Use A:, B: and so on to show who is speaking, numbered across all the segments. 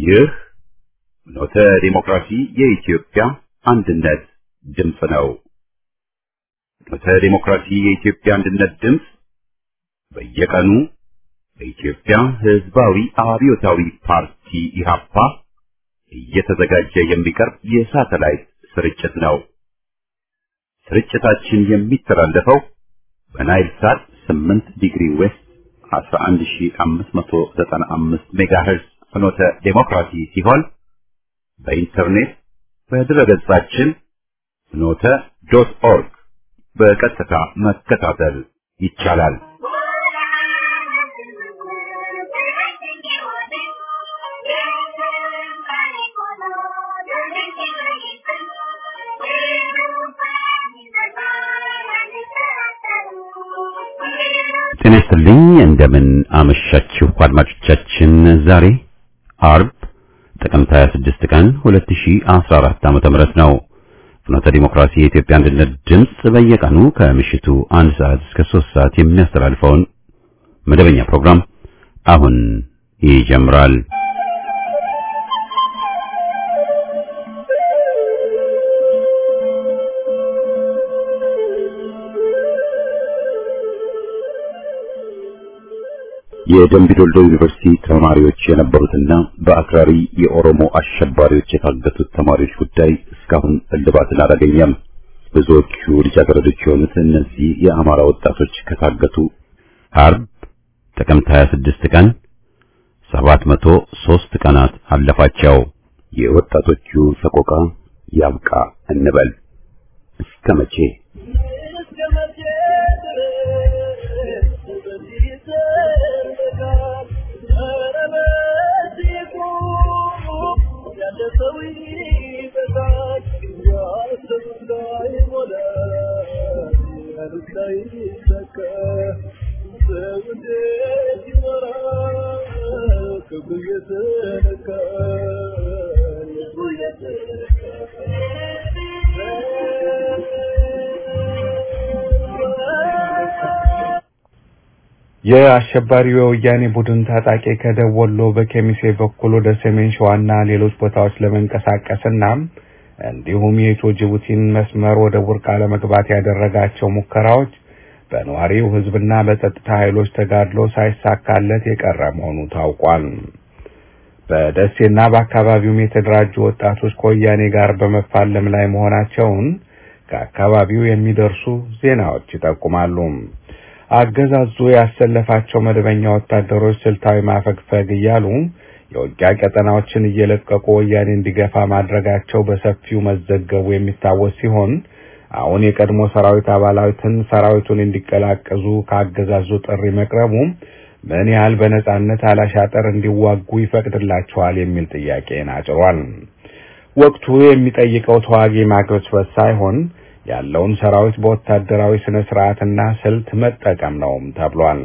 A: ይህ ኖተ ዲሞክራሲ የኢትዮጵያ አንድነት ድምፅ ነው። ኖተ ዲሞክራሲ የኢትዮጵያ አንድነት ድምፅ በየቀኑ በኢትዮጵያ ሕዝባዊ አብዮታዊ ፓርቲ ኢህአፓ እየተዘጋጀ የሚቀርብ የሳተላይት ስርጭት ነው። ስርጭታችን የሚተላለፈው በናይል ሳት 8 ዲግሪ ዌስት 11595 ሜጋሄርዝ ፍኖተ ዴሞክራሲ ሲሆን በኢንተርኔት በድረገጻችን ፍኖተ ዶት ኦርግ በቀጥታ መከታተል ይቻላል። ጤና ይስጥልኝ። እንደምን አመሻችሁ አድማጮቻችን። ዛሬ አርብ ጥቅምት 26 ቀን 2014 ዓመተ ምህረት ነው። ፍኖተ ዲሞክራሲ የኢትዮጵያ አንድነት ድምፅ በየቀኑ ከምሽቱ አንድ ሰዓት እስከ 3 ሰዓት የሚያስተላልፈውን መደበኛ ፕሮግራም አሁን ይጀምራል። የደምቢ ዶልዶ ዩኒቨርሲቲ ተማሪዎች የነበሩትና በአክራሪ የኦሮሞ አሸባሪዎች የታገቱት ተማሪዎች ጉዳይ እስካሁን እልባትን አላገኘም። ብዙዎቹ ልጃገረዶች የሆኑት እነዚህ የአማራ ወጣቶች ከታገቱ አርብ ጥቅምት 26 ቀን 703 ቀናት አለፋቸው። የወጣቶቹ ሰቆቃ ያብቃ እንበል እስከ መቼ?
B: የአሸባሪው የወያኔ ቡድን ታጣቂ ከደቡብ ወሎ በኬሚሴ በኩል ወደ ሰሜን ሸዋና ሌሎች ቦታዎች ለመንቀሳቀስና እንዲሁም የኢትዮ ጅቡቲን መስመር ወደ ቡርቃ ለመግባት ያደረጋቸው ሙከራዎች በነዋሪው ሕዝብና በጸጥታ ኃይሎች ተጋድሎ ሳይሳካለት የቀረ መሆኑ ታውቋል። በደሴና በአካባቢውም የተደራጁ ወጣቶች ከወያኔ ጋር በመፋለም ላይ መሆናቸውን ከአካባቢው የሚደርሱ ዜናዎች ይጠቁማሉ። አገዛዙ ያሰለፋቸው መደበኛ ወታደሮች ስልታዊ ማፈግፈግ እያሉ የውጊያ ቀጠናዎችን እየለቀቁ ወያኔ እንዲገፋ ማድረጋቸው በሰፊው መዘገቡ የሚታወስ ሲሆን አሁን የቀድሞ ሰራዊት አባላትን ሰራዊቱን እንዲቀላቀዙ ከአገዛዙ ጥሪ መቅረቡ ምን ያህል በነጻነት አላሻጠር እንዲዋጉ ይፈቅድላቸዋል የሚል ጥያቄን አጭሯል። ወቅቱ የሚጠይቀው ተዋጊ ማግበስበስ ሳይሆን ያለውን ሰራዊት በወታደራዊ ስነ ስርዓትና ስልት መጠቀም ነውም ተብሏል።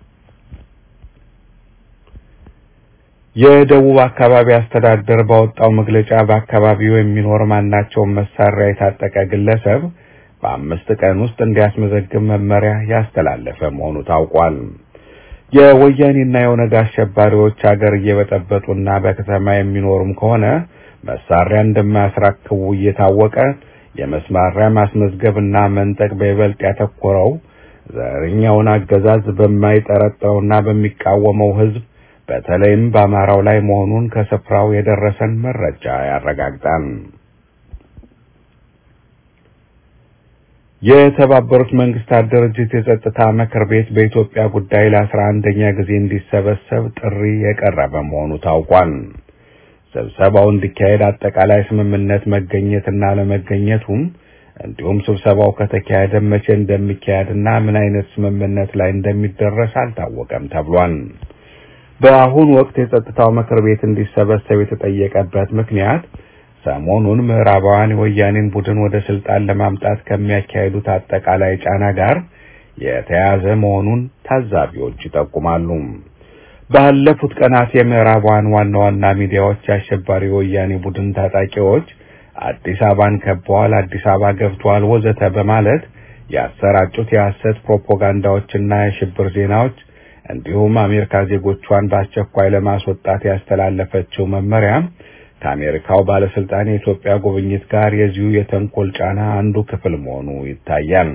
B: የደቡብ አካባቢ አስተዳደር ባወጣው መግለጫ በአካባቢው የሚኖር ማናቸውም መሳሪያ የታጠቀ ግለሰብ በአምስት ቀን ውስጥ እንዲያስመዘግብ መመሪያ ያስተላለፈ መሆኑ ታውቋል። የወያኔና የኦነግ አሸባሪዎች ሀገር እየበጠበጡና በከተማ የሚኖሩም ከሆነ መሳሪያ እንደማያስረክቡ እየታወቀ የመሳሪያ ማስመዝገብና መንጠቅ በይበልጥ ያተኮረው ዘረኛውን አገዛዝ በማይጠረጥረውና በሚቃወመው ሕዝብ በተለይም በአማራው ላይ መሆኑን ከስፍራው የደረሰን መረጃ ያረጋግጣል። የተባበሩት መንግስታት ድርጅት የጸጥታ ምክር ቤት በኢትዮጵያ ጉዳይ ለአስራ አንደኛ ጊዜ እንዲሰበሰብ ጥሪ የቀረበ መሆኑ ታውቋል። ስብሰባው እንዲካሄድ አጠቃላይ ስምምነት መገኘትና ለመገኘቱም እንዲሁም ስብሰባው ከተካሄደ መቼ እንደሚካሄድና ምን አይነት ስምምነት ላይ እንደሚደረስ አልታወቀም ተብሏል። በአሁኑ ወቅት የጸጥታው ምክር ቤት እንዲሰበሰብ የተጠየቀበት ምክንያት ሰሞኑን ምዕራባውያን የወያኔን ቡድን ወደ ስልጣን ለማምጣት ከሚያካሂዱት አጠቃላይ ጫና ጋር የተያያዘ መሆኑን ታዛቢዎች ይጠቁማሉ። ባለፉት ቀናት የምዕራባውያን ዋና ዋና ሚዲያዎች የአሸባሪ ወያኔ ቡድን ታጣቂዎች አዲስ አበባን ከበዋል፣ አዲስ አበባ ገብተዋል፣ ወዘተ በማለት ያሰራጩት የሐሰት ፕሮፓጋንዳዎችና የሽብር ዜናዎች እንዲሁም አሜሪካ ዜጎቿን በአስቸኳይ ለማስወጣት ያስተላለፈችው መመሪያ ከአሜሪካው ባለስልጣን የኢትዮጵያ ጉብኝት ጋር የዚሁ የተንኮል ጫና አንዱ ክፍል መሆኑ ይታያል።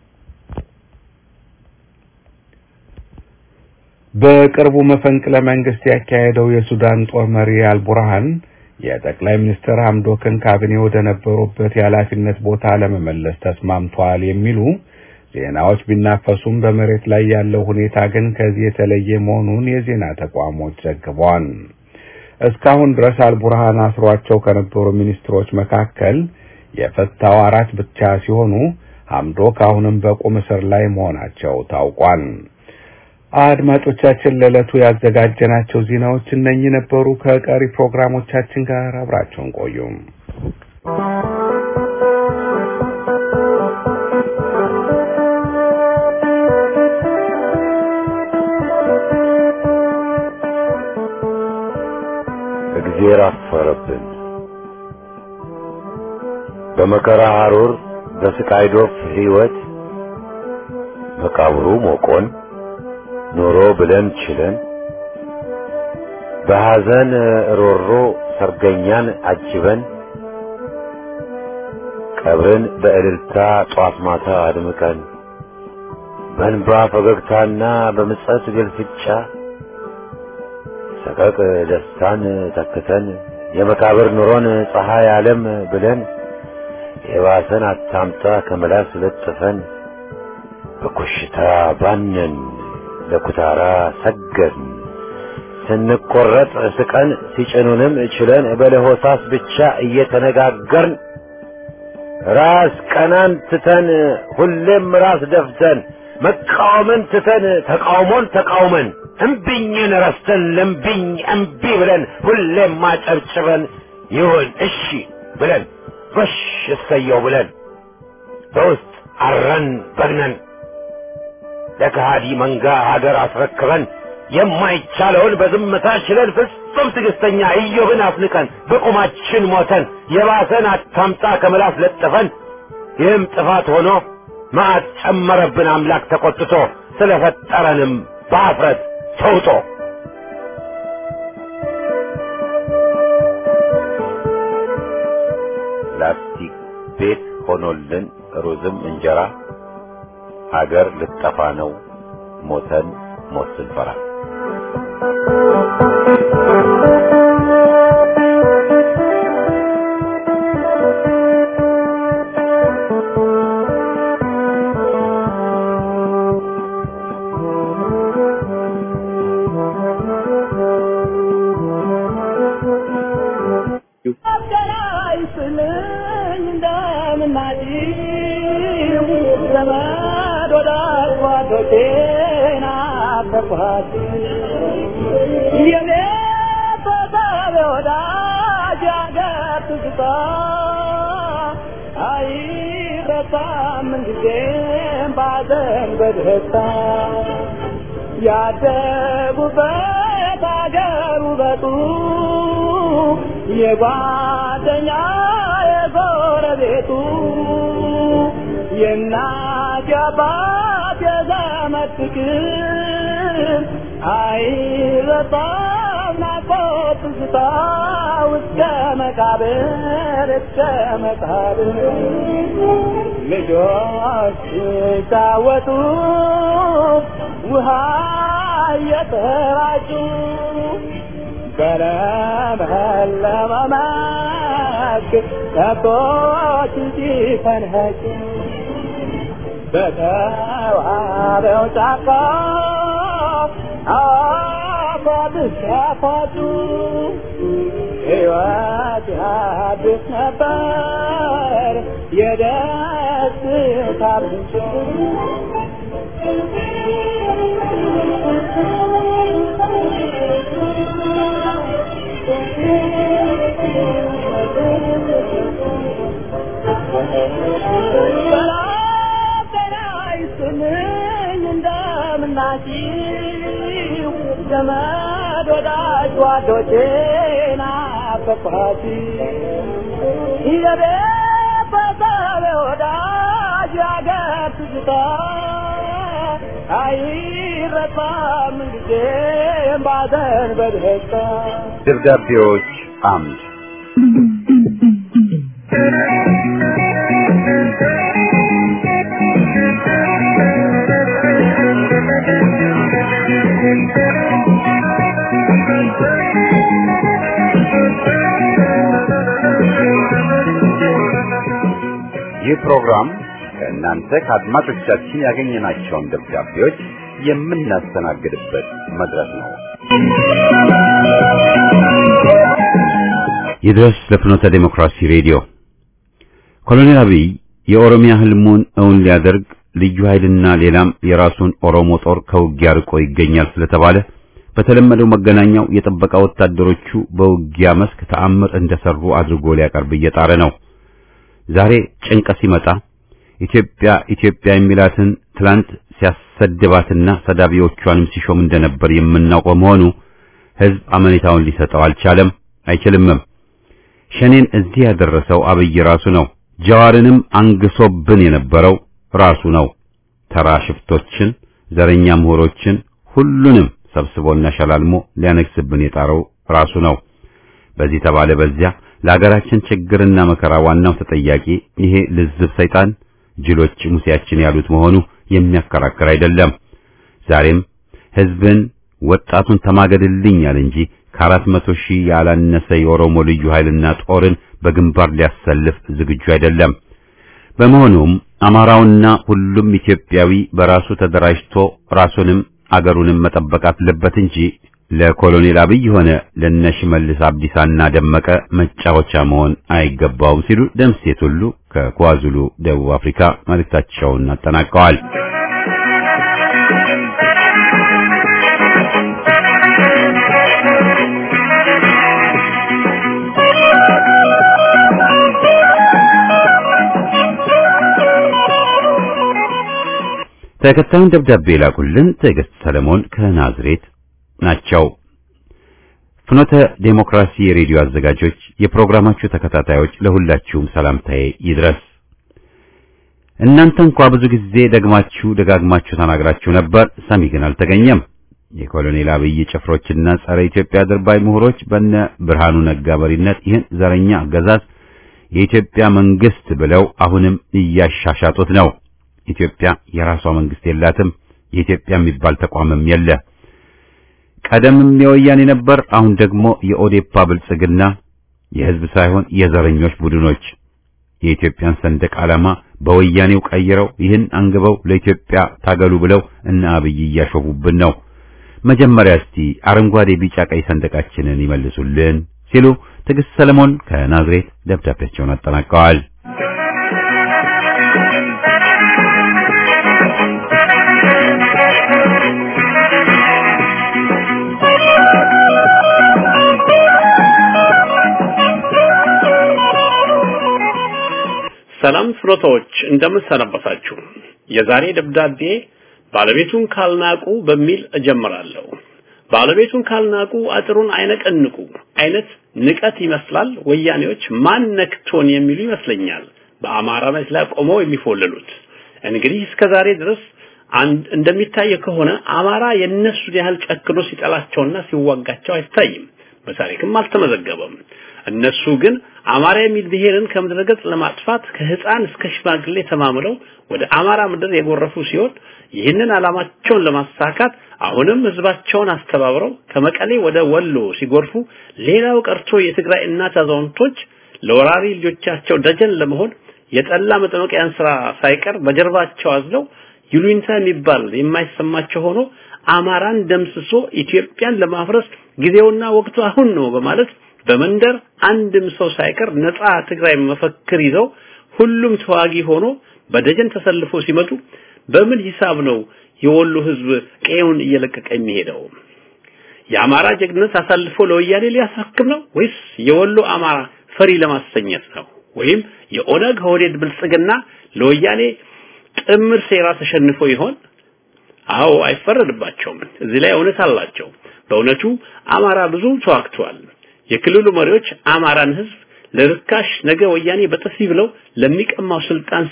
B: በቅርቡ መፈንቅለ መንግስት ያካሄደው የሱዳን ጦር መሪ አልቡርሃን የጠቅላይ ሚኒስትር ሐምዶክን ካቢኔ ወደ ነበሩበት የኃላፊነት ቦታ ለመመለስ ተስማምቷል የሚሉ ዜናዎች ቢናፈሱም በመሬት ላይ ያለው ሁኔታ ግን ከዚህ የተለየ መሆኑን የዜና ተቋሞች ዘግበዋል። እስካሁን ድረስ አልቡርሃን አስሯቸው ከነበሩ ሚኒስትሮች መካከል የፈታው አራት ብቻ ሲሆኑ ሐምዶክ አሁንም በቁም እስር ላይ መሆናቸው ታውቋል። አድማጮቻችን ለዕለቱ ያዘጋጀናቸው ዜናዎች እነኚህ ነበሩ። ከቀሪ ፕሮግራሞቻችን ጋር አብራችሁን ቆዩ።
C: እግዜር አፈረብን። በመከራ ሐሩር በስቃይ ዶፍ ሕይወት መቃብሩ ሞቆን ኖሮ ብለን ችለን በሐዘን ሮሮ ሰርገኛን አጅበን ቀብርን በእልልታ ጧት ማታ አድምቀን በእንባ ፈገግታና በምጸት ግልፍጫ ሰቀቅ ደስታን ተክተን የመቃብር ኑሮን ፀሐይ ዓለም ብለን የባሰን አታምጣ ከመላስ ለጥፈን በኮሽታ ባነን ለኩታራ ሰገድን ስንቆረጥ ስቀን ሲጭኑንም ችለን በለሆሳስ ብቻ እየተነጋገርን ራስ ቀናን ትተን ሁሌም ራስ ደፍተን መቃወምን ትተን ተቃውሞን ተቃውመን እምቢኝን ረስተን ለምቢኝ እምቢ ብለን ሁሌም ማጨብጭበን ይሁን እሺ ብለን ጎሽ እሰየው ብለን በውስጥ አረን በግነን ለከሃዲ መንጋ ሀገር አስረክበን የማይቻለውን በዝምታ ችለን ፍጹም ትዕግስተኛ ኢዮብን አፍንቀን በቁማችን ሞተን የባሰን አታምጣ ከምላስ ለጥፈን ይህም ጥፋት ሆኖ መዓት ጨመረብን አምላክ ተቆጥቶ ስለፈጠረንም በአፍረት ተውጦ ላስቲክ ቤት ሆኖልን ሩዝም እንጀራ ሀገር ልጠፋ ነው ሞተን ሞት ስንፈራ
D: ያደጉበት አገር ውበቱ የጓደኛ የጎረቤቱ የእናት የአባት የዘመድ ፍቅር አይረሳም ናፍቆት ትዝታ እስከ መቃብር እስከ መቃብር ልጆች ሲጫወቱ ውሃ እየተራጩ በለመለመ መስክ ከብቶች ሲፈንኸጩ በተዋበው ጫካ አፏብስ ሲያፏጩ ሕይወት ያድስ ነበር የደስታ ምንጭ እንደምናችሁ ዘመድ ወዳጅ ጓዶቼ ናፈቅኋት የቤተሰብ ወዳጅ ያገር ትዝታ አይረሳም አይረሳም ጊዜም ባዘን በደስታ
C: ደብዳቤዎች አምድ ይህ ፕሮግራም ከእናንተ ከአድማጮቻችን ያገኘናቸውን ደብዳቤዎች የምናስተናግድበት መድረክ ነው።
A: ይድረስ ለፍኖተ ዴሞክራሲ ሬዲዮ ኮሎኔል አብይ የኦሮሚያ ህልሙን እውን ሊያደርግ ልዩ ኃይልና ሌላም የራሱን ኦሮሞ ጦር ከውጊያ ርቆ ይገኛል ስለተባለ በተለመደው መገናኛው የጥበቃ ወታደሮቹ በውጊያ መስክ ተአምር እንደሰሩ አድርጎ ሊያቀርብ እየጣረ ነው። ዛሬ ጭንቀት ሲመጣ ኢትዮጵያ ኢትዮጵያ የሚላትን ትላንት ሲያሰድባትና ሰዳቢዎቿንም ሲሾም እንደነበር የምናውቀው መሆኑ ህዝብ አመኔታውን ሊሰጠው አልቻለም፣ አይችልምም። ሸኔን እዚህ ያደረሰው አብይ ራሱ ነው። ጀዋርንም አንግሶብን የነበረው ራሱ ነው። ተራ ሽፍቶችን፣ ዘረኛ ምሁሮችን ሁሉንም ሰብስቦና ሸላልሞ ሊያነግስብን የጣረው ራሱ ነው። በዚህ ተባለ በዚያ ለሀገራችን ችግርና መከራ ዋናው ተጠያቂ ይሄ ልዝብ ሰይጣን ጅሎች ሙሴያችን ያሉት መሆኑ የሚያከራክር አይደለም። ዛሬም ህዝብን ወጣቱን ተማገድልኛል እንጂ ከአራት መቶ ሺህ ያላነሰ የኦሮሞ ልዩ ኃይልና ጦርን በግንባር ሊያሰልፍ ዝግጁ አይደለም። በመሆኑም አማራውና ሁሉም ኢትዮጵያዊ በራሱ ተደራጅቶ ራሱንም አገሩንም መጠበቅ አለበት እንጂ ለኮሎኔል አብይ ሆነ ለነሽመልስ አብዲሳና ደመቀ መጫወቻ መሆን አይገባውም ሲሉ ደምሴት ሁሉ ከኳዙሉ ደቡብ አፍሪካ መልእክታቸውን አጠናቀዋል። ተከታዩን ደብዳቤ ላኩልን ትዕግስት ሰለሞን ከናዝሬት ናቸው። ፍኖተ ዴሞክራሲ የሬዲዮ አዘጋጆች፣ የፕሮግራማችሁ ተከታታዮች ለሁላችሁም ሰላምታዬ ይድረስ። እናንተ እንኳ ብዙ ጊዜ ደግማችሁ ደጋግማችሁ ተናግራችሁ ነበር፣ ሰሚ ግን አልተገኘም። የኮሎኔል አብይ ጭፍሮችና ጸረ ኢትዮጵያ ድርባይ ምሁሮች በነ ብርሃኑ ነጋ መሪነት ይህን ዘረኛ አገዛዝ የኢትዮጵያ መንግስት ብለው አሁንም እያሻሻጡት ነው። ኢትዮጵያ የራሷ መንግስት የላትም። የኢትዮጵያ የሚባል ተቋምም የለ። ቀደምም የወያኔ ነበር፣ አሁን ደግሞ የኦዴፓ ብልጽግና የህዝብ ሳይሆን የዘረኞች ቡድኖች የኢትዮጵያን ሰንደቅ ዓላማ በወያኔው ቀይረው ይህን አንግበው ለኢትዮጵያ ታገሉ ብለው እነ አብይ እያሾፉብን ነው። መጀመሪያ እስቲ አረንጓዴ፣ ቢጫ፣ ቀይ ሰንደቃችንን ይመልሱልን ሲሉ ትዕግስት ሰለሞን ከናዝሬት ደብዳቤያቸውን አጠናቀዋል።
E: ሰላም ፍሮታዎች እንደምን ሰነበታችሁ። የዛሬ ደብዳቤ ባለቤቱን ካልናቁ በሚል እጀምራለሁ። ባለቤቱን ካልናቁ አጥሩን አይነቀንቁ አይነት ንቀት ይመስላል። ወያኔዎች ማን ነክቶን የሚሉ ይመስለኛል በአማራነት ላይ ቆመው የሚፎልሉት። እንግዲህ እስከ ዛሬ ድረስ አንድ እንደሚታየው ከሆነ አማራ የነሱን ያህል ጨክኖ ሲጠላቸውና ሲዋጋቸው አይታይም። በታሪክም አልተመዘገበም። እነሱ ግን አማራ የሚል ብሔርን ከምድረ ገጽ ለማጥፋት ከህፃን እስከ ሽማግሌ ተማምለው ወደ አማራ ምድር የጎረፉ ሲሆን ይህንን ዓላማቸውን ለማሳካት አሁንም ህዝባቸውን አስተባብረው ከመቀሌ ወደ ወሎ ሲጎርፉ ሌላው ቀርቶ የትግራይ እናት አዛውንቶች ለወራሪ ልጆቻቸው ደጀን ለመሆን የጠላ መጠመቂያን ስራ ሳይቀር በጀርባቸው አዝለው ይሉኝታ የሚባል የማይሰማቸው ሆኖ አማራን ደምስሶ ኢትዮጵያን ለማፍረስ ጊዜውና ወቅቱ አሁን ነው በማለት በመንደር አንድም ሰው ሳይቀር ነፃ ትግራይ መፈክር ይዘው ሁሉም ተዋጊ ሆኖ በደጀን ተሰልፎ ሲመጡ በምን ሂሳብ ነው የወሎ ህዝብ ቀየውን እየለቀቀ የሚሄደው? የአማራ ጀግንነት አሳልፎ ለወያኔ ሊያስረክብ ነው ወይስ የወሎ አማራ ፈሪ ለማሰኘት ነው? ወይም የኦነግ ኦህዴድ ብልጽግና ለወያኔ ጥምር ሴራ ተሸንፎ ይሆን? አዎ አይፈረድባቸውም። እዚህ ላይ እውነት አላቸው። በእውነቱ አማራ ብዙ ተዋግቷል። የክልሉ መሪዎች አማራን ህዝብ ለርካሽ ነገ ወያኔ በጥፊ ብለው ለሚቀማው ስልጣን ሲሉ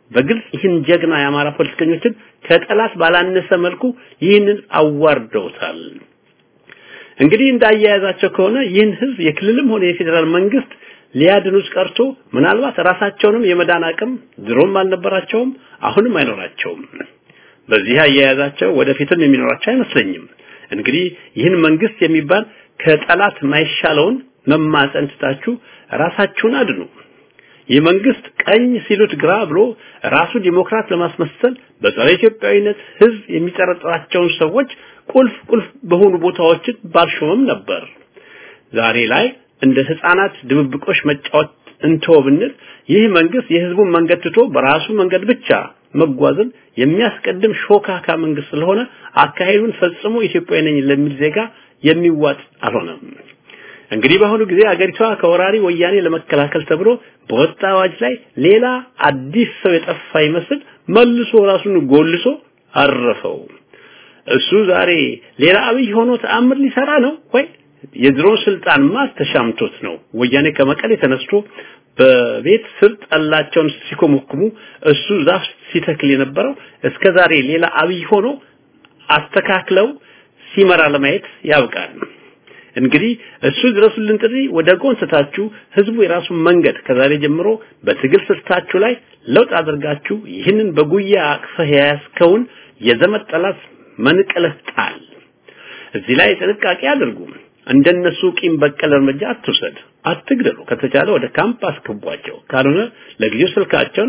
E: በግልጽ ይህን ጀግና የአማራ ፖለቲከኞችን ከጠላት ባላነሰ መልኩ ይህንን አዋርደውታል። እንግዲህ እንዳያያዛቸው ከሆነ ይህን ህዝብ የክልልም ሆነ የፌዴራል መንግስት ሊያድኑት ቀርቶ ምናልባት ራሳቸውንም የመዳን አቅም ድሮም አልነበራቸውም፣ አሁንም አይኖራቸውም። በዚህ አያያዛቸው ወደፊትም የሚኖራቸው አይመስለኝም። እንግዲህ ይህን መንግስት የሚባል ከጠላት ማይሻለውን መማፀን ትታችሁ ራሳችሁን አድኑ። ይህ መንግስት ቀኝ ሲሉት ግራ ብሎ ራሱ ዲሞክራት ለማስመሰል በጸረ ኢትዮጵያዊነት ህዝብ የሚጠረጥራቸውን ሰዎች ቁልፍ ቁልፍ በሆኑ ቦታዎችን ባልሾመም ነበር። ዛሬ ላይ እንደ ህፃናት ድብብቆሽ መጫወት እንተው ብንል ይህ መንግስት የህዝቡን መንገድ ትቶ በራሱ መንገድ ብቻ መጓዝን የሚያስቀድም ሾካካ መንግስት ስለሆነ አካሄዱን ፈጽሞ ኢትዮጵያዊ ነኝ ለሚል ዜጋ የሚዋጥ አልሆነም። እንግዲህ በአሁኑ ጊዜ አገሪቷ ከወራሪ ወያኔ ለመከላከል ተብሎ በወጣ አዋጅ ላይ ሌላ አዲስ ሰው የጠፋ ይመስል መልሶ ራሱን ጎልሶ አረፈው። እሱ ዛሬ ሌላ አብይ ሆኖ ተአምር ሊሰራ ነው ወይ? የድሮ ስልጣን ማስ ተሻምቶት ነው። ወያኔ ከመቀሌ ተነስቶ በቤት ስር ጠላቸውን ሲኮመኩሙ እሱ ዛፍ ሲተክል የነበረው እስከ ዛሬ ሌላ አብይ ሆኖ አስተካክለው ሲመራ ለማየት ያብቃል። እንግዲህ እሱ ድረሱልን ጥሪ ወደ ጎን ስታችሁ ህዝቡ የራሱን መንገድ ከዛሬ ጀምሮ በትግል ስልታችሁ ላይ ለውጥ አድርጋችሁ ይህንን በጉያ አቅፈህ የያዝከውን የዘመድ ጠላት መንቀለህ ጣል። እዚህ ላይ ጥንቃቄ አድርጉ። እንደነሱ ቂም በቀል እርምጃ አትውሰድ፣ አትግደሉ። ከተቻለ ወደ ካምፕ አስገቧቸው። ካልሆነ ለጊዜው ስልካቸውን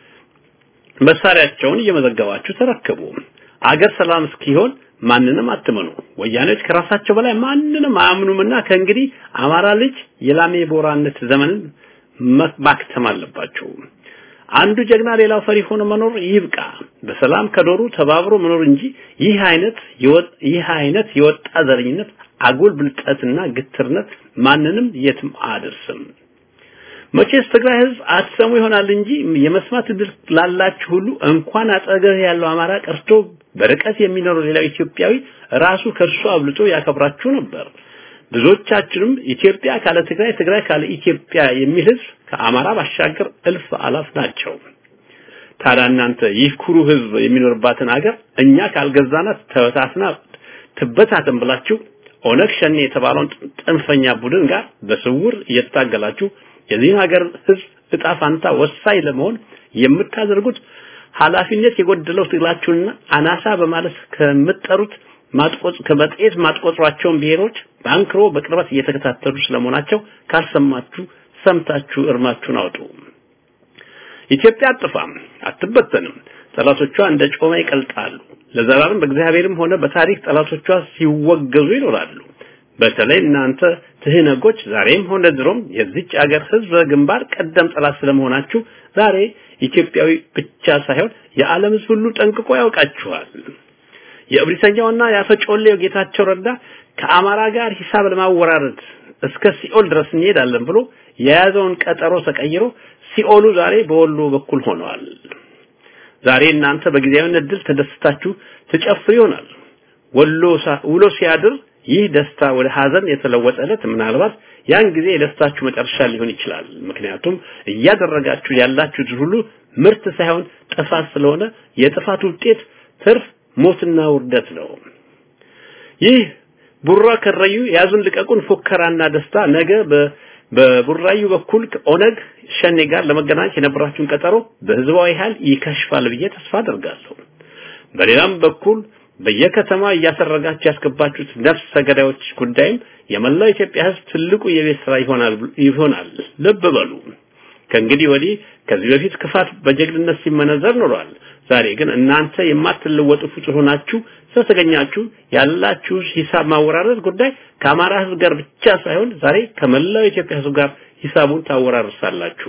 E: መሳሪያቸውን እየመዘገባችሁ ተረከቡ። አገር ሰላም እስኪሆን ማንንም አትመኑ። ወያኔዎች ከራሳቸው በላይ ማንንም አያምኑምና ከእንግዲህ አማራ ልጅ የላሜ ቦራነት ዘመንን ማክተም አለባቸው። አንዱ ጀግና ሌላው ፈሪ ሆኖ መኖር ይብቃ። በሰላም ከዶሩ ተባብሮ መኖር እንጂ ይህ አይነት ይህ አይነት የወጣ ዘረኝነት፣ አጉል ብልጠትና ግትርነት ማንንም የትም አያደርስም። መቼስ ትግራይ ህዝብ አትሰሙ ይሆናል እንጂ የመስማት እድል ላላችሁ ሁሉ እንኳን አጠገብ ያለው አማራ ቀርቶ በርቀት የሚኖረው ሌላው ኢትዮጵያዊ ራሱ ከእርሱ አብልጦ ያከብራችሁ ነበር። ብዙዎቻችንም ኢትዮጵያ ካለ ትግራይ፣ ትግራይ ካለ ኢትዮጵያ የሚል ህዝብ ከአማራ ባሻገር እልፍ አላፍ ናቸው። ታዲያ እናንተ ይህ ኩሩ ህዝብ የሚኖርባትን ሀገር እኛ ካልገዛናት ተበታትና ትበታተን ብላችሁ ኦነግ ሸኔ የተባለውን ጥንፈኛ ቡድን ጋር በስውር እየታገላችሁ የዚህን ሀገር ህዝብ እጣ ፋንታ ወሳኝ ለመሆን የምታደርጉት ኃላፊነት የጎደለው ትግላችሁንና አናሳ በማለት ከምትጠሩት ማጥቆጽ ከመጤት ማጥቆጥሯቸውን ብሔሮች በአንክሮ በቅርበት እየተከታተሉ ስለመሆናቸው ካልሰማችሁ ሰምታችሁ እርማችሁን አውጡ። ኢትዮጵያ አጥፋም አትበተንም። ጠላቶቿ እንደ ጮማ ይቀልጣሉ። ለዘላለም በእግዚአብሔርም ሆነ በታሪክ ጠላቶቿ ሲወገዙ ይኖራሉ። በተለይ እናንተ ትህነጎች ዛሬም ሆነ ድሮም የዚች አገር ህዝብ ግንባር ቀደም ጠላት ስለመሆናችሁ ዛሬ ኢትዮጵያዊ ብቻ ሳይሆን የዓለም ህዝብ ሁሉ ጠንቅቆ ያውቃችኋል። የእብሪተኛውና የአፈጮሌው ጌታቸው ረዳ ከአማራ ጋር ሂሳብ ለማወራረድ እስከ ሲኦል ድረስ እንሄዳለን ብሎ የያዘውን ቀጠሮ ተቀይሮ ሲኦሉ ዛሬ በወሎ በኩል ሆነዋል። ዛሬ እናንተ በጊዜያዊነት ድል ተደስታችሁ ትጨፍሩ ይሆናል። ወሎ ውሎ ሲያድር ይህ ደስታ ወደ ሀዘን የተለወጠ ዕለት ምናልባት ያን ጊዜ የደስታችሁ መጨረሻ ሊሆን ይችላል። ምክንያቱም እያደረጋችሁ ያላችሁት ሁሉ ምርት ሳይሆን ጥፋት ስለሆነ የጥፋት ውጤት ትርፍ ሞትና ውርደት ነው። ይህ ቡራ ከረዩ ያዙን ልቀቁን ፉከራና ደስታ ነገ በቡራዩ በኩል ከኦነግ ሸኔ ጋር ለመገናኘት የነበራችሁን ቀጠሮ በህዝባዊ ኃይል ይከሽፋል ብዬ ተስፋ አደርጋለሁ። በሌላም በኩል በየከተማ እያሰረጋችሁ ያስገባችሁት ነፍሰ ገዳዮች ጉዳይም የመላው ኢትዮጵያ ህዝብ ትልቁ የቤት ስራ ይሆናል ይሆናል። ልብ በሉ። ከእንግዲህ ወዲህ ከዚህ በፊት ክፋት በጀግንነት ሲመነዘር ኖሯል። ዛሬ ግን እናንተ የማትለወጡ ፍጡር ሆናችሁ ስለተገኛችሁ ያላችሁ ሂሳብ ማወራረድ ጉዳይ ከአማራ ህዝብ ጋር ብቻ ሳይሆን ዛሬ ከመላው የኢትዮጵያ ህዝብ ጋር ሂሳቡን ታወራርሳላችሁ።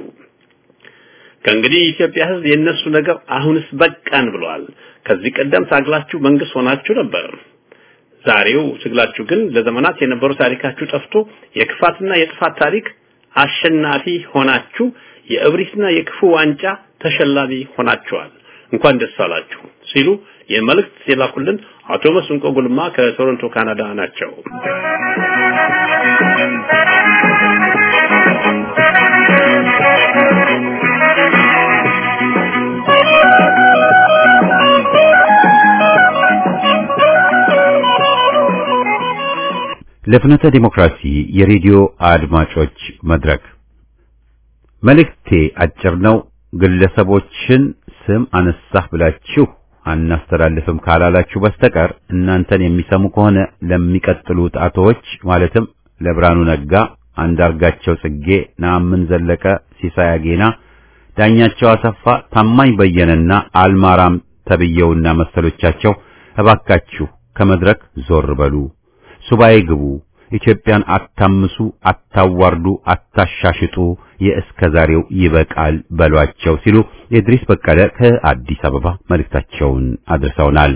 E: ከእንግዲህ የኢትዮጵያ ህዝብ የነሱ ነገር አሁንስ በቃን ብለዋል። ከዚህ ቀደም ታግላችሁ መንግስት ሆናችሁ ነበር። ዛሬው ትግላችሁ ግን ለዘመናት የነበሩ ታሪካችሁ ጠፍቶ የክፋትና የጥፋት ታሪክ አሸናፊ ሆናችሁ የእብሪትና የክፉ ዋንጫ ተሸላሚ ሆናችኋል። እንኳን ደስ አላችሁ ሲሉ የመልእክት የላኩልን አቶ መስንቆ ጉልማ ከቶሮንቶ ካናዳ ናቸው።
A: ለፍኖተ ዲሞክራሲ የሬዲዮ አድማጮች መድረክ መልእክቴ አጭር ነው። ግለሰቦችን ስም አነሳህ ብላችሁ አናስተላልፍም ካላላችሁ በስተቀር እናንተን የሚሰሙ ከሆነ ለሚቀጥሉት አቶዎች ማለትም ለብርሃኑ ነጋ፣ አንዳርጋቸው ጽጌ፣ ነአምን ዘለቀ፣ ሲሳይ አጌና፣ ዳኛቸው አሰፋ፣ ታማኝ በየነና አልማራም ተብየውና መሰሎቻቸው እባካችሁ ከመድረክ ዞር በሉ፣ ሱባኤ ግቡ፣ ኢትዮጵያን አታምሱ፣ አታዋርዱ፣ አታሻሽጡ፣ የእስከ ዛሬው ይበቃል በሏቸው ሲሉ የድሪስ በቀለ ከአዲስ አበባ መልእክታቸውን አድርሰውናል።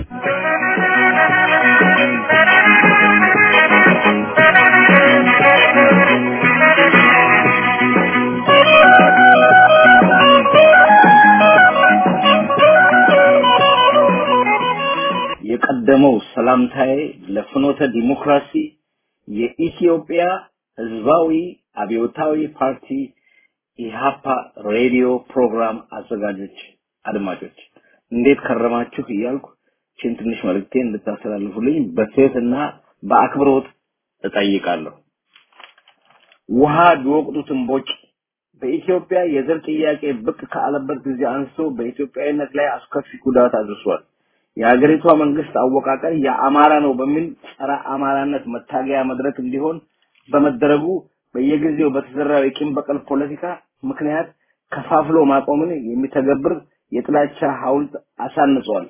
F: የቀደመው ሰላምታዬ ለፍኖተ ዲሞክራሲ የኢትዮጵያ ሕዝባዊ አብዮታዊ ፓርቲ ኢሃፓ ሬዲዮ ፕሮግራም አዘጋጆች አድማጮች እንዴት ከረማችሁ እያልኩ ችን ትንሽ መልእክቴን እንድታስተላልፉልኝ በትህትና በአክብሮት እጠይቃለሁ። ውሃ ቢወቅጡት እምቦጭ በኢትዮጵያ የዘር ጥያቄ ብቅ ካለበት ጊዜ አንስቶ በኢትዮጵያዊነት ላይ አስከፊ ጉዳት አድርሷል። የሀገሪቷ መንግስት አወቃቀር የአማራ ነው በሚል ጸረ አማራነት መታገያ መድረክ እንዲሆን በመደረጉ በየጊዜው በተዘራው የቂም በቀል ፖለቲካ ምክንያት ከፋፍሎ ማቆምን የሚተገብር የጥላቻ ሐውልት አሳንጿል።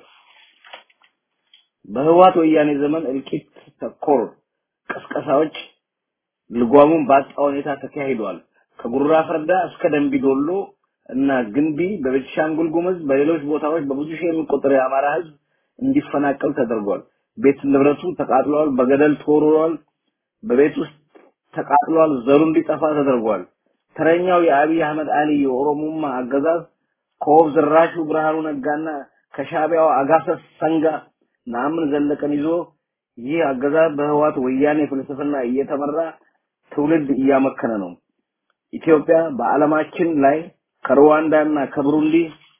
F: በህወሓት ወያኔ ዘመን እልቂት ተኮር ቅስቀሳዎች ልጓሙን ባጣ ሁኔታ ተካሂዷል። ከጉራ ፈርዳ እስከ ደንቢ ዶሎ እና ግንቢ በቤኒሻንጉል ጉሙዝ በሌሎች ቦታዎች በብዙ ሺህ የሚቆጠር የአማራ ህዝብ እንዲፈናቀል ተደርጓል። ቤት ንብረቱ ተቃጥሏል፣ በገደል ተወርሯል፣ በቤት ውስጥ ተቃጥሏል፣ ዘሩ እንዲጠፋ ተደርጓል። ተረኛው የአብይ አህመድ አሊ የኦሮሞማ አገዛዝ ከወብ ዝራሹ ብርሃኑ ነጋና ከሻቢያው አጋሰስ ሰንጋ ናምን ዘለቀን ይዞ ይህ አገዛዝ በህዋት ወያኔ ፍልስፍና እየተመራ ትውልድ እያመከነ ነው። ኢትዮጵያ በዓለማችን ላይ ከሩዋንዳና ከብሩንዲ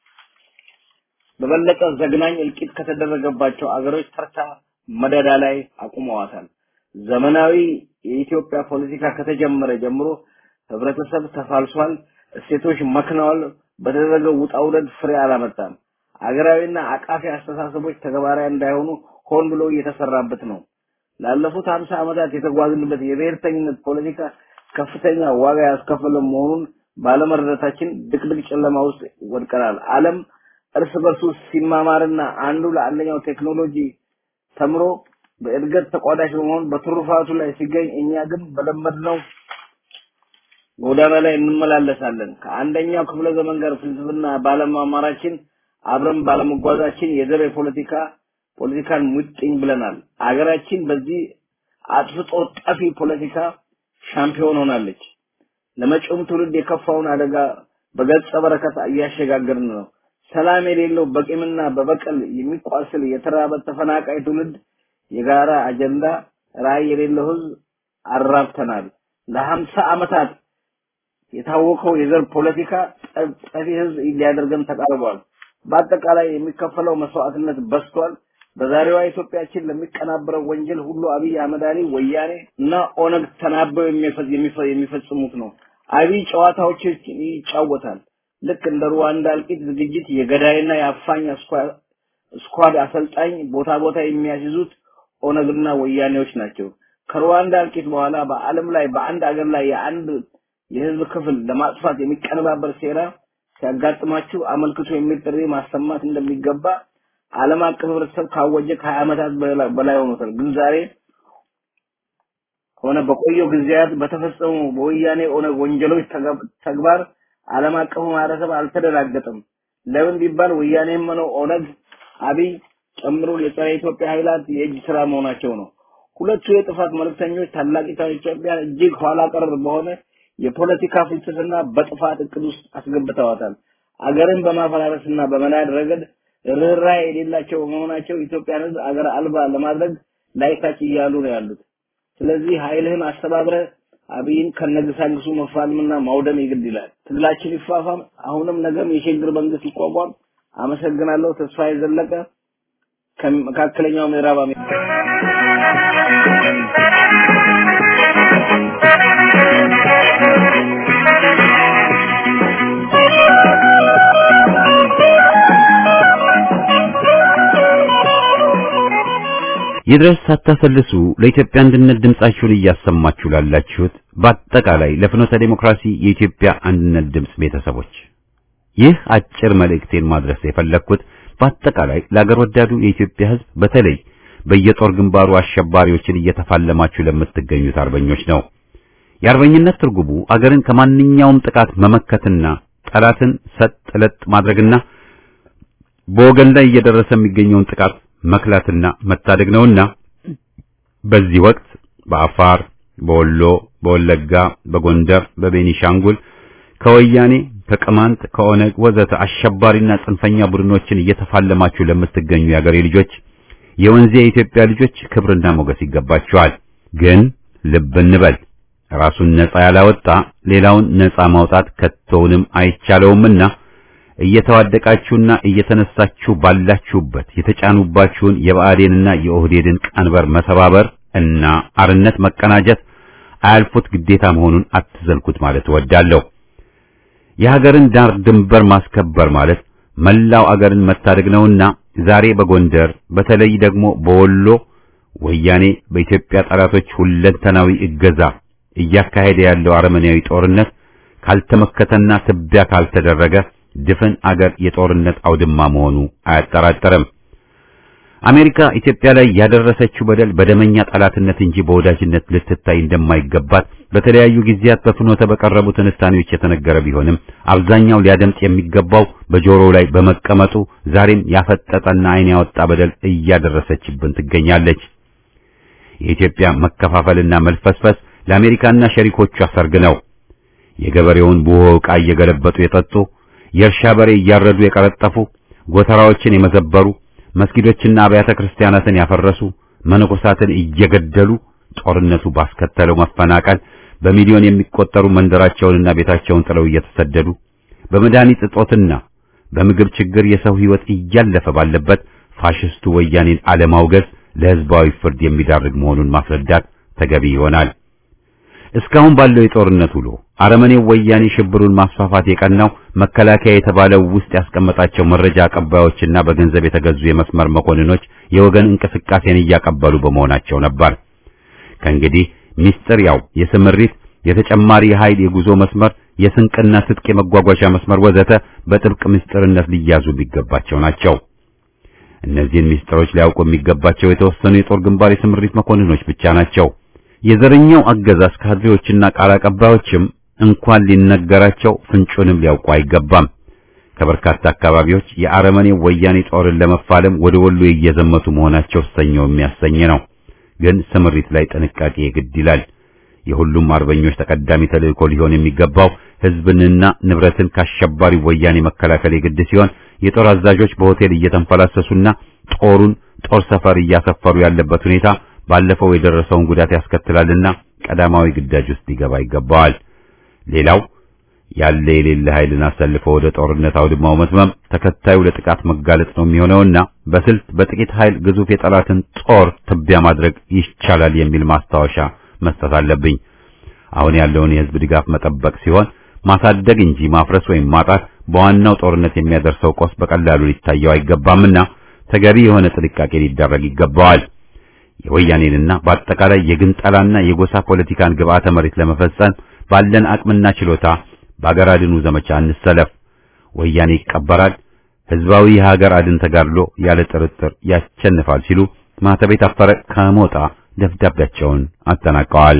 F: በበለጠ ዘግናኝ እልቂት ከተደረገባቸው አገሮች ተርታ መደዳ ላይ አቁመዋታል። ዘመናዊ የኢትዮጵያ ፖለቲካ ከተጀመረ ጀምሮ ህብረተሰብ ተፋልሷል፣ እሴቶች መክነዋል። በተደረገው ውጣ ውረድ ፍሬ አላመጣም። አገራዊና አቃፊ አስተሳሰቦች ተግባራዊ እንዳይሆኑ ሆን ብሎ እየተሰራበት ነው። ላለፉት ሀምሳ ዓመታት የተጓዝንበት የብሔርተኝነት ፖለቲካ ከፍተኛ ዋጋ ያስከፈለ መሆኑን ባለመረዳታችን ድቅድቅ ጨለማ ውስጥ ወድቀናል። ዓለም እርስ በርሱ ሲማማርና አንዱ ለአንደኛው ቴክኖሎጂ ተምሮ በእድገት ተቋዳሽ በመሆን በትሩፋቱ ላይ ሲገኝ እኛ ግን በለመድነው ጎዳና ላይ እንመላለሳለን። ከአንደኛው ክፍለ ዘመን ጋር ፍልስፍና ባለማማራችን አብረን ባለመጓዛችን የዘር የፖለቲካ ፖለቲካን ሙጥኝ ብለናል። አገራችን በዚህ አጥፍቶ ጠፊ ፖለቲካ ሻምፒዮን ሆናለች። ለመጪውም ትውልድ የከፋውን አደጋ በገጸ በረከት እያሸጋገርን ነው። ሰላም የሌለው በቂምና በበቀል የሚቋስል የተራበ ተፈናቃይ ትውልድ የጋራ አጀንዳ ራዕይ የሌለው ህዝብ አራብተናል። ለሀምሳ ዓመታት የታወቀው የዘር ፖለቲካ ጠፊ ህዝብ ሊያደርገን ተቃርቧል። በአጠቃላይ የሚከፈለው መስዋዕትነት በዝቷል። በዛሬዋ ኢትዮጵያችን ለሚቀናበረው ወንጀል ሁሉ አብይ አህመድ አሊ ወያኔ እና ኦነግ ተናበው የሚፈጽሙት ነው። አብይ ጨዋታዎች ይጫወታል። ልክ እንደ ሩዋንዳ እልቂት ዝግጅት የገዳይና የአፋኝ ስኳድ አሰልጣኝ ቦታ ቦታ የሚያስይዙት ኦነግና ወያኔዎች ናቸው። ከሩዋንዳ እልቂት በኋላ በዓለም ላይ በአንድ አገር ላይ የአንድ የህዝብ ክፍል ለማጥፋት የሚቀነባበር ሴራ ሲያጋጥማችሁ አመልክቶ የሚል ጥሪ ማሰማት እንደሚገባ ዓለም አቀፍ ህብረተሰብ ካወጀ ከሀያ ዓመታት በላይ ሆኖታል። ግን ዛሬ ሆነ በቆየው ጊዜያት በተፈጸሙ በወያኔ ኦነግ ወንጀሎች ተግባር ዓለም አቀፉ ማህበረሰብ አልተደናገጠም። ለምን ቢባል ወያኔም ሆነ ኦነግ አብይ ጨምሮ የጸረ ኢትዮጵያ ኃይላት የእጅ ስራ መሆናቸው ነው። ሁለቱ የጥፋት መልእክተኞች ታላቂቷን ኢትዮጵያን እጅግ ኋላ ቀር በሆነ የፖለቲካ ፍልስፍና በጥፋት እቅድ ውስጥ አስገብተዋታል። አገርን በማፈራረስና በመናድ ረገድ ርኅራኄ የሌላቸው በመሆናቸው ኢትዮጵያን ህዝብ አገር አልባ ለማድረግ ላይታች እያሉ ነው ያሉት። ስለዚህ ኃይልህን አስተባብረ አብይን ከነግሳንግሱ መፋለምና ማውደም ይግድ ይላል። ትግላችን ይፋፋም። አሁንም ነገም የሽግግር መንግስት ይቋቋም። አመሰግናለሁ። ተስፋዬ ዘለቀ ከመካከለኛው ምዕራብ አሜሪካ
A: ይድረስ ሳታሰልሱ ለኢትዮጵያ አንድነት ድምጻችሁን እያሰማችሁ ላላችሁት በአጠቃላይ ለፍኖተ ዴሞክራሲ የኢትዮጵያ አንድነት ድምጽ ቤተሰቦች ይህ አጭር መልእክቴን ማድረስ የፈለግኩት በአጠቃላይ ለአገር ወዳዱ የኢትዮጵያ ሕዝብ በተለይ በየጦር ግንባሩ አሸባሪዎችን እየተፋለማችሁ ለምትገኙት አርበኞች ነው። የአርበኝነት ትርጉሙ አገርን ከማንኛውም ጥቃት መመከትና ጠላትን ሰጥ ለጥ ማድረግና በወገን ላይ እየደረሰ የሚገኘውን ጥቃት መክላትና መታደግ ነውና በዚህ ወቅት በአፋር፣ በወሎ፣ በወለጋ፣ በጎንደር፣ በቤኒሻንጉል ከወያኔ ከቅማንት ከኦነግ ወዘተ አሸባሪና ጽንፈኛ ቡድኖችን እየተፋለማችሁ ለምትገኙ የአገሬ ልጆች የወንዜ የኢትዮጵያ ልጆች ክብርና ሞገስ ይገባችኋል። ግን ልብ እንበል ራሱን ነጻ ያላወጣ ሌላውን ነጻ ማውጣት ከቶውንም አይቻለውምና እየተዋደቃችሁና እየተነሳችሁ ባላችሁበት የተጫኑባችሁን የብአዴንና የኦህዴድን ቀንበር መሰባበር እና አርነት መቀናጀት አያልፉት ግዴታ መሆኑን አትዘንኩት ማለት እወዳለሁ። የሀገርን ዳር ድንበር ማስከበር ማለት መላው አገርን መታደግ ነውና ዛሬ በጎንደር በተለይ ደግሞ በወሎ ወያኔ በኢትዮጵያ ጠላቶች ሁለንተናዊ እገዛ እያካሄደ ያለው አረመኔያዊ ጦርነት ካልተመከተና ትቢያ ካልተደረገ ድፍን አገር የጦርነት አውድማ መሆኑ አያጠራጠርም። አሜሪካ ኢትዮጵያ ላይ ያደረሰችው በደል በደመኛ ጠላትነት እንጂ በወዳጅነት ልትታይ እንደማይገባት በተለያዩ ጊዜያት በፍኖተ በቀረቡ ትንታኔዎች የተነገረ ቢሆንም አብዛኛው ሊያደምጥ የሚገባው በጆሮው ላይ በመቀመጡ ዛሬም ያፈጠጠና ዓይን ያወጣ በደል እያደረሰችብን ትገኛለች። የኢትዮጵያ መከፋፈልና መልፈስፈስ ለአሜሪካና ሸሪኮቿ ሰርግ ነው። የገበሬውን ቡሆ ዕቃ እየገለበጡ የጠጡ የእርሻ በሬ እያረዱ የቀረጠፉ ጎተራዎችን የመዘበሩ መስጊዶችና አብያተ ክርስቲያናትን ያፈረሱ መነኮሳትን እየገደሉ ጦርነቱ ባስከተለው መፈናቀል በሚሊዮን የሚቆጠሩ መንደራቸውንና ቤታቸውን ጥለው እየተሰደዱ በመድኃኒት እጦትና በምግብ ችግር የሰው ሕይወት እያለፈ ባለበት ፋሽስቱ ወያኔን አለማውገዝ ለሕዝባዊ ፍርድ የሚዳርግ መሆኑን ማስረዳት ተገቢ ይሆናል። እስካሁን ባለው የጦርነት ውሎ አረመኔው ወያኔ ሽብሩን ማስፋፋት የቀናው መከላከያ የተባለው ውስጥ ያስቀመጣቸው መረጃ አቀባዮችና በገንዘብ የተገዙ የመስመር መኮንኖች የወገን እንቅስቃሴን እያቀበሉ በመሆናቸው ነበር። ከእንግዲህ ሚስጥር ያው የስምሪት የተጨማሪ ኃይል የጉዞ መስመር፣ የስንቅና ትጥቅ የመጓጓዣ መስመር ወዘተ በጥብቅ ምስጢርነት ሊያዙ የሚገባቸው ናቸው። እነዚህን ምስጢሮች ሊያውቁ የሚገባቸው የተወሰኑ የጦር ግንባር የስምሪት መኮንኖች ብቻ ናቸው። የዘረኛው አገዛዝ ካድሬዎችና ቃል አቀባዮችም እንኳን ሊነገራቸው ፍንጩንም ሊያውቁ አይገባም። ከበርካታ አካባቢዎች የአረመኔው ወያኔ ጦርን ለመፋለም ወደ ወሎ እየዘመቱ መሆናቸው ሰኞ የሚያሰኝ ነው። ግን ስምሪት ላይ ጥንቃቄ ግድ ይላል። የሁሉም አርበኞች ተቀዳሚ ተልእኮ ሊሆን የሚገባው ሕዝብንና ንብረትን ካሸባሪ ወያኔ መከላከል የግድ ሲሆን የጦር አዛዦች በሆቴል እየተንፈላሰሱና ጦሩን ጦር ሰፈር እያሰፈሩ ያለበት ሁኔታ ባለፈው የደረሰውን ጉዳት ያስከትላልና ቀዳማዊ ግዳጅ ውስጥ ሊገባ ይገባዋል። ሌላው ያለ የሌለ ኃይልን አሰልፎ ወደ ጦርነት አውድማው መትመም ተከታዩ ለጥቃት መጋለጥ ነው የሚሆነውና በስልት በጥቂት ኃይል ግዙፍ የጠላትን ጦር ትቢያ ማድረግ ይቻላል የሚል ማስታወሻ መስጠት አለብኝ። አሁን ያለውን የህዝብ ድጋፍ መጠበቅ ሲሆን ማሳደግ እንጂ ማፍረስ ወይም ማጣት በዋናው ጦርነት የሚያደርሰው ቆስ በቀላሉ ሊታየው አይገባምና ተገቢ የሆነ ጥንቃቄ ሊደረግ ይገባዋል። የወያኔንና በአጠቃላይ የግንጠላና የጎሳ ፖለቲካን ግብዓተ መሬት ለመፈጸም ባለን አቅምና ችሎታ በአገር አድኑ ዘመቻ እንሰለፍ። ወያኔ ይቀበራል፣ ህዝባዊ የሀገር አድን ተጋድሎ ያለ ጥርጥር ያሸንፋል ሲሉ ማህተቤ ታፈረ ከሞጣ ደብዳቤያቸውን አጠናቀዋል።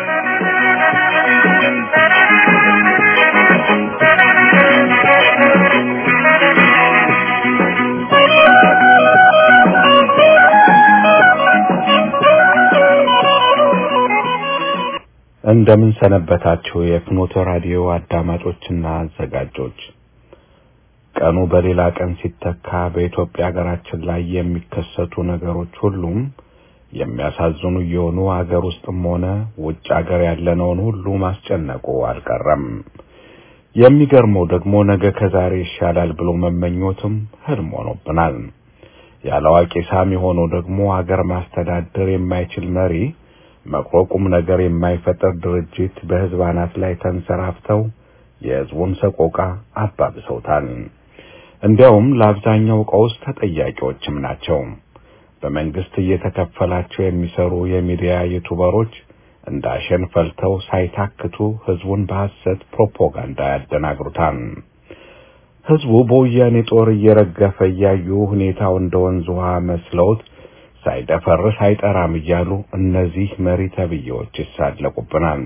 B: እንደምን ሰነበታችሁ የፍኖተ ራዲዮ አዳማጮችና አዘጋጆች። ቀኑ በሌላ ቀን ሲተካ በኢትዮጵያ ሀገራችን ላይ የሚከሰቱ ነገሮች ሁሉም የሚያሳዝኑ እየሆኑ ሀገር ውስጥም ሆነ ውጭ ሀገር ያለነውን ሁሉ ማስጨነቁ አልቀረም። የሚገርመው ደግሞ ነገ ከዛሬ ይሻላል ብሎ መመኞትም ህልም ሆኖብናል። ያለ አዋቂ ሳሚ ሆኖ ደግሞ ሀገር ማስተዳደር የማይችል መሪ መክሮ ቁም ነገር የማይፈጠር ድርጅት በህዝብ አናት ላይ ተንሰራፍተው የህዝቡን ሰቆቃ አባብሰውታል። እንዲያውም ለአብዛኛው ቀውስ ተጠያቂዎችም ናቸው። በመንግስት እየተከፈላቸው የሚሰሩ የሚዲያ ዩቱበሮች እንዳሸን ፈልተው ሳይታክቱ ህዝቡን በሐሰት ፕሮፓጋንዳ ያደናግሩታል። ህዝቡ በወያኔ ጦር እየረገፈ እያዩ ሁኔታው እንደ ወንዝ ውሃ መስለውት ሳይደፈርስ አይጠራም እያሉ እነዚህ መሪ ተብዬዎች ይሳለቁብናል።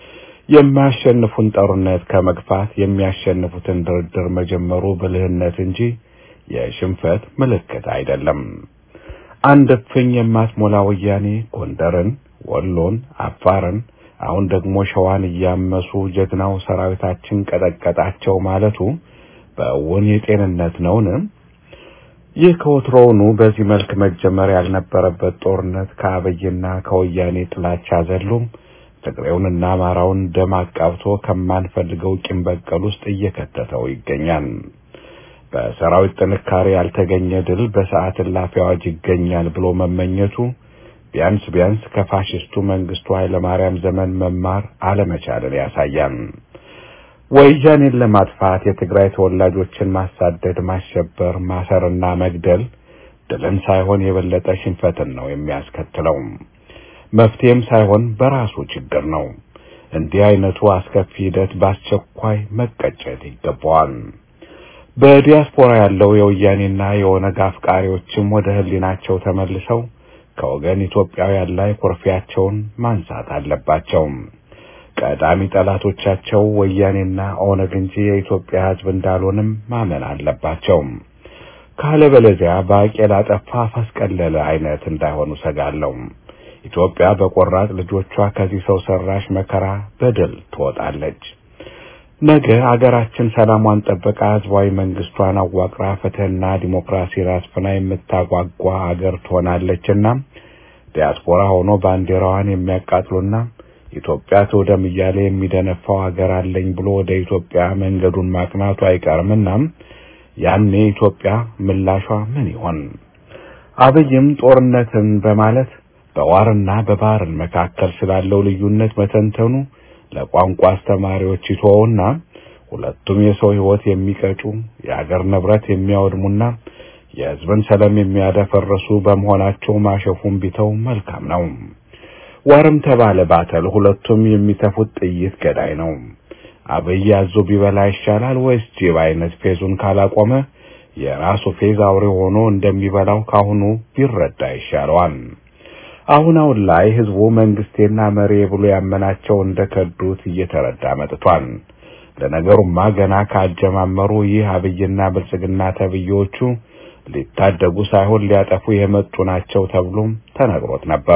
B: የማያሸንፉን ጦርነት ከመግፋት የሚያሸንፉትን ድርድር መጀመሩ ብልህነት እንጂ የሽንፈት ምልክት አይደለም። አንድ እፍኝ የማትሞላ ወያኔ ጎንደርን፣ ወሎን፣ አፋርን አሁን ደግሞ ሸዋን እያመሱ ጀግናው ሰራዊታችን ቀጠቀጣቸው ማለቱ በእውን የጤንነት ነውን? ይህ ከወትሮውኑ በዚህ መልክ መጀመር ያልነበረበት ጦርነት ከአብይና ከወያኔ ጥላቻ ዘሎም ትግሬውንና አማራውን ደም አቃብቶ ከማንፈልገው ቂም በቀል ውስጥ እየከተተው ይገኛል። በሰራዊት ጥንካሬ ያልተገኘ ድል በሰዓት እላፊ አዋጅ ይገኛል ብሎ መመኘቱ ቢያንስ ቢያንስ ከፋሽስቱ መንግስቱ ኃይለማርያም ዘመን መማር አለመቻልን ያሳያል። ወያኔን ለማጥፋት የትግራይ ተወላጆችን ማሳደድ፣ ማሸበር፣ ማሰርና መግደል ድልን ሳይሆን የበለጠ ሽንፈትን ነው የሚያስከትለው። መፍትሄም ሳይሆን በራሱ ችግር ነው። እንዲህ አይነቱ አስከፊ ሂደት በአስቸኳይ መቀጨት ይገባዋል። በዲያስፖራ ያለው የወያኔና የኦነግ አፍቃሪዎችም ወደ ህሊናቸው ተመልሰው ከወገን ኢትዮጵያውያን ላይ ኩርፊያቸውን ማንሳት አለባቸው። ቀዳሚ ጠላቶቻቸው ወያኔና ኦነግ እንጂ የኢትዮጵያ ሕዝብ እንዳልሆንም ማመን አለባቸው። ካለበለዚያ ባቄላ ጠፋ ፈስቀለለ አይነት እንዳይሆኑ ሰጋለሁ። ኢትዮጵያ በቆራጥ ልጆቿ ከዚህ ሰው ሰራሽ መከራ በድል ትወጣለች። ነገ አገራችን ሰላሟን ጠብቃ ህዝባዊ መንግስቷን አዋቅራ ፍትህና ዲሞክራሲ አስፍና የምታጓጓ አገር ትሆናለችና ዲያስፖራ ሆኖ ባንዲራዋን የሚያቃጥሉና ኢትዮጵያ ትውደም እያለ የሚደነፋው አገር አለኝ ብሎ ወደ ኢትዮጵያ መንገዱን ማቅናቱ አይቀርምና ያኔ ኢትዮጵያ ምላሿ ምን ይሆን? አብይም ጦርነትን በማለት በዋርና በባህርን መካከል ስላለው ልዩነት መተንተኑ ለቋንቋ አስተማሪዎች ይተወውና ሁለቱም የሰው ህይወት የሚቀጩ የአገር ንብረት የሚያወድሙና የህዝብን ሰላም የሚያደፈርሱ በመሆናቸው ማሸፉን ቢተው መልካም ነው። ዋርም ተባለ ባተል ሁለቱም የሚተፉት ጥይት ገዳይ ነው። አብይ አዞ ቢበላ ይሻላል ወይስ ጅብ አይነት ፌዙን ካላቆመ የራሱ ፌዝ አውሬ ሆኖ እንደሚበላው ካሁኑ ቢረዳ ይሻለዋል። አሁን አሁን ላይ ህዝቡ መንግስቴና መሪ ብሎ ያመናቸው እንደከዱት እየተረዳ መጥቷል። ለነገሩማ ገና ካጀማመሩ ይህ አብይና ብልጽግና ተብዬዎቹ ሊታደጉ ሳይሆን ሊያጠፉ የመጡ ናቸው ተብሎም ተነግሮት ነበር።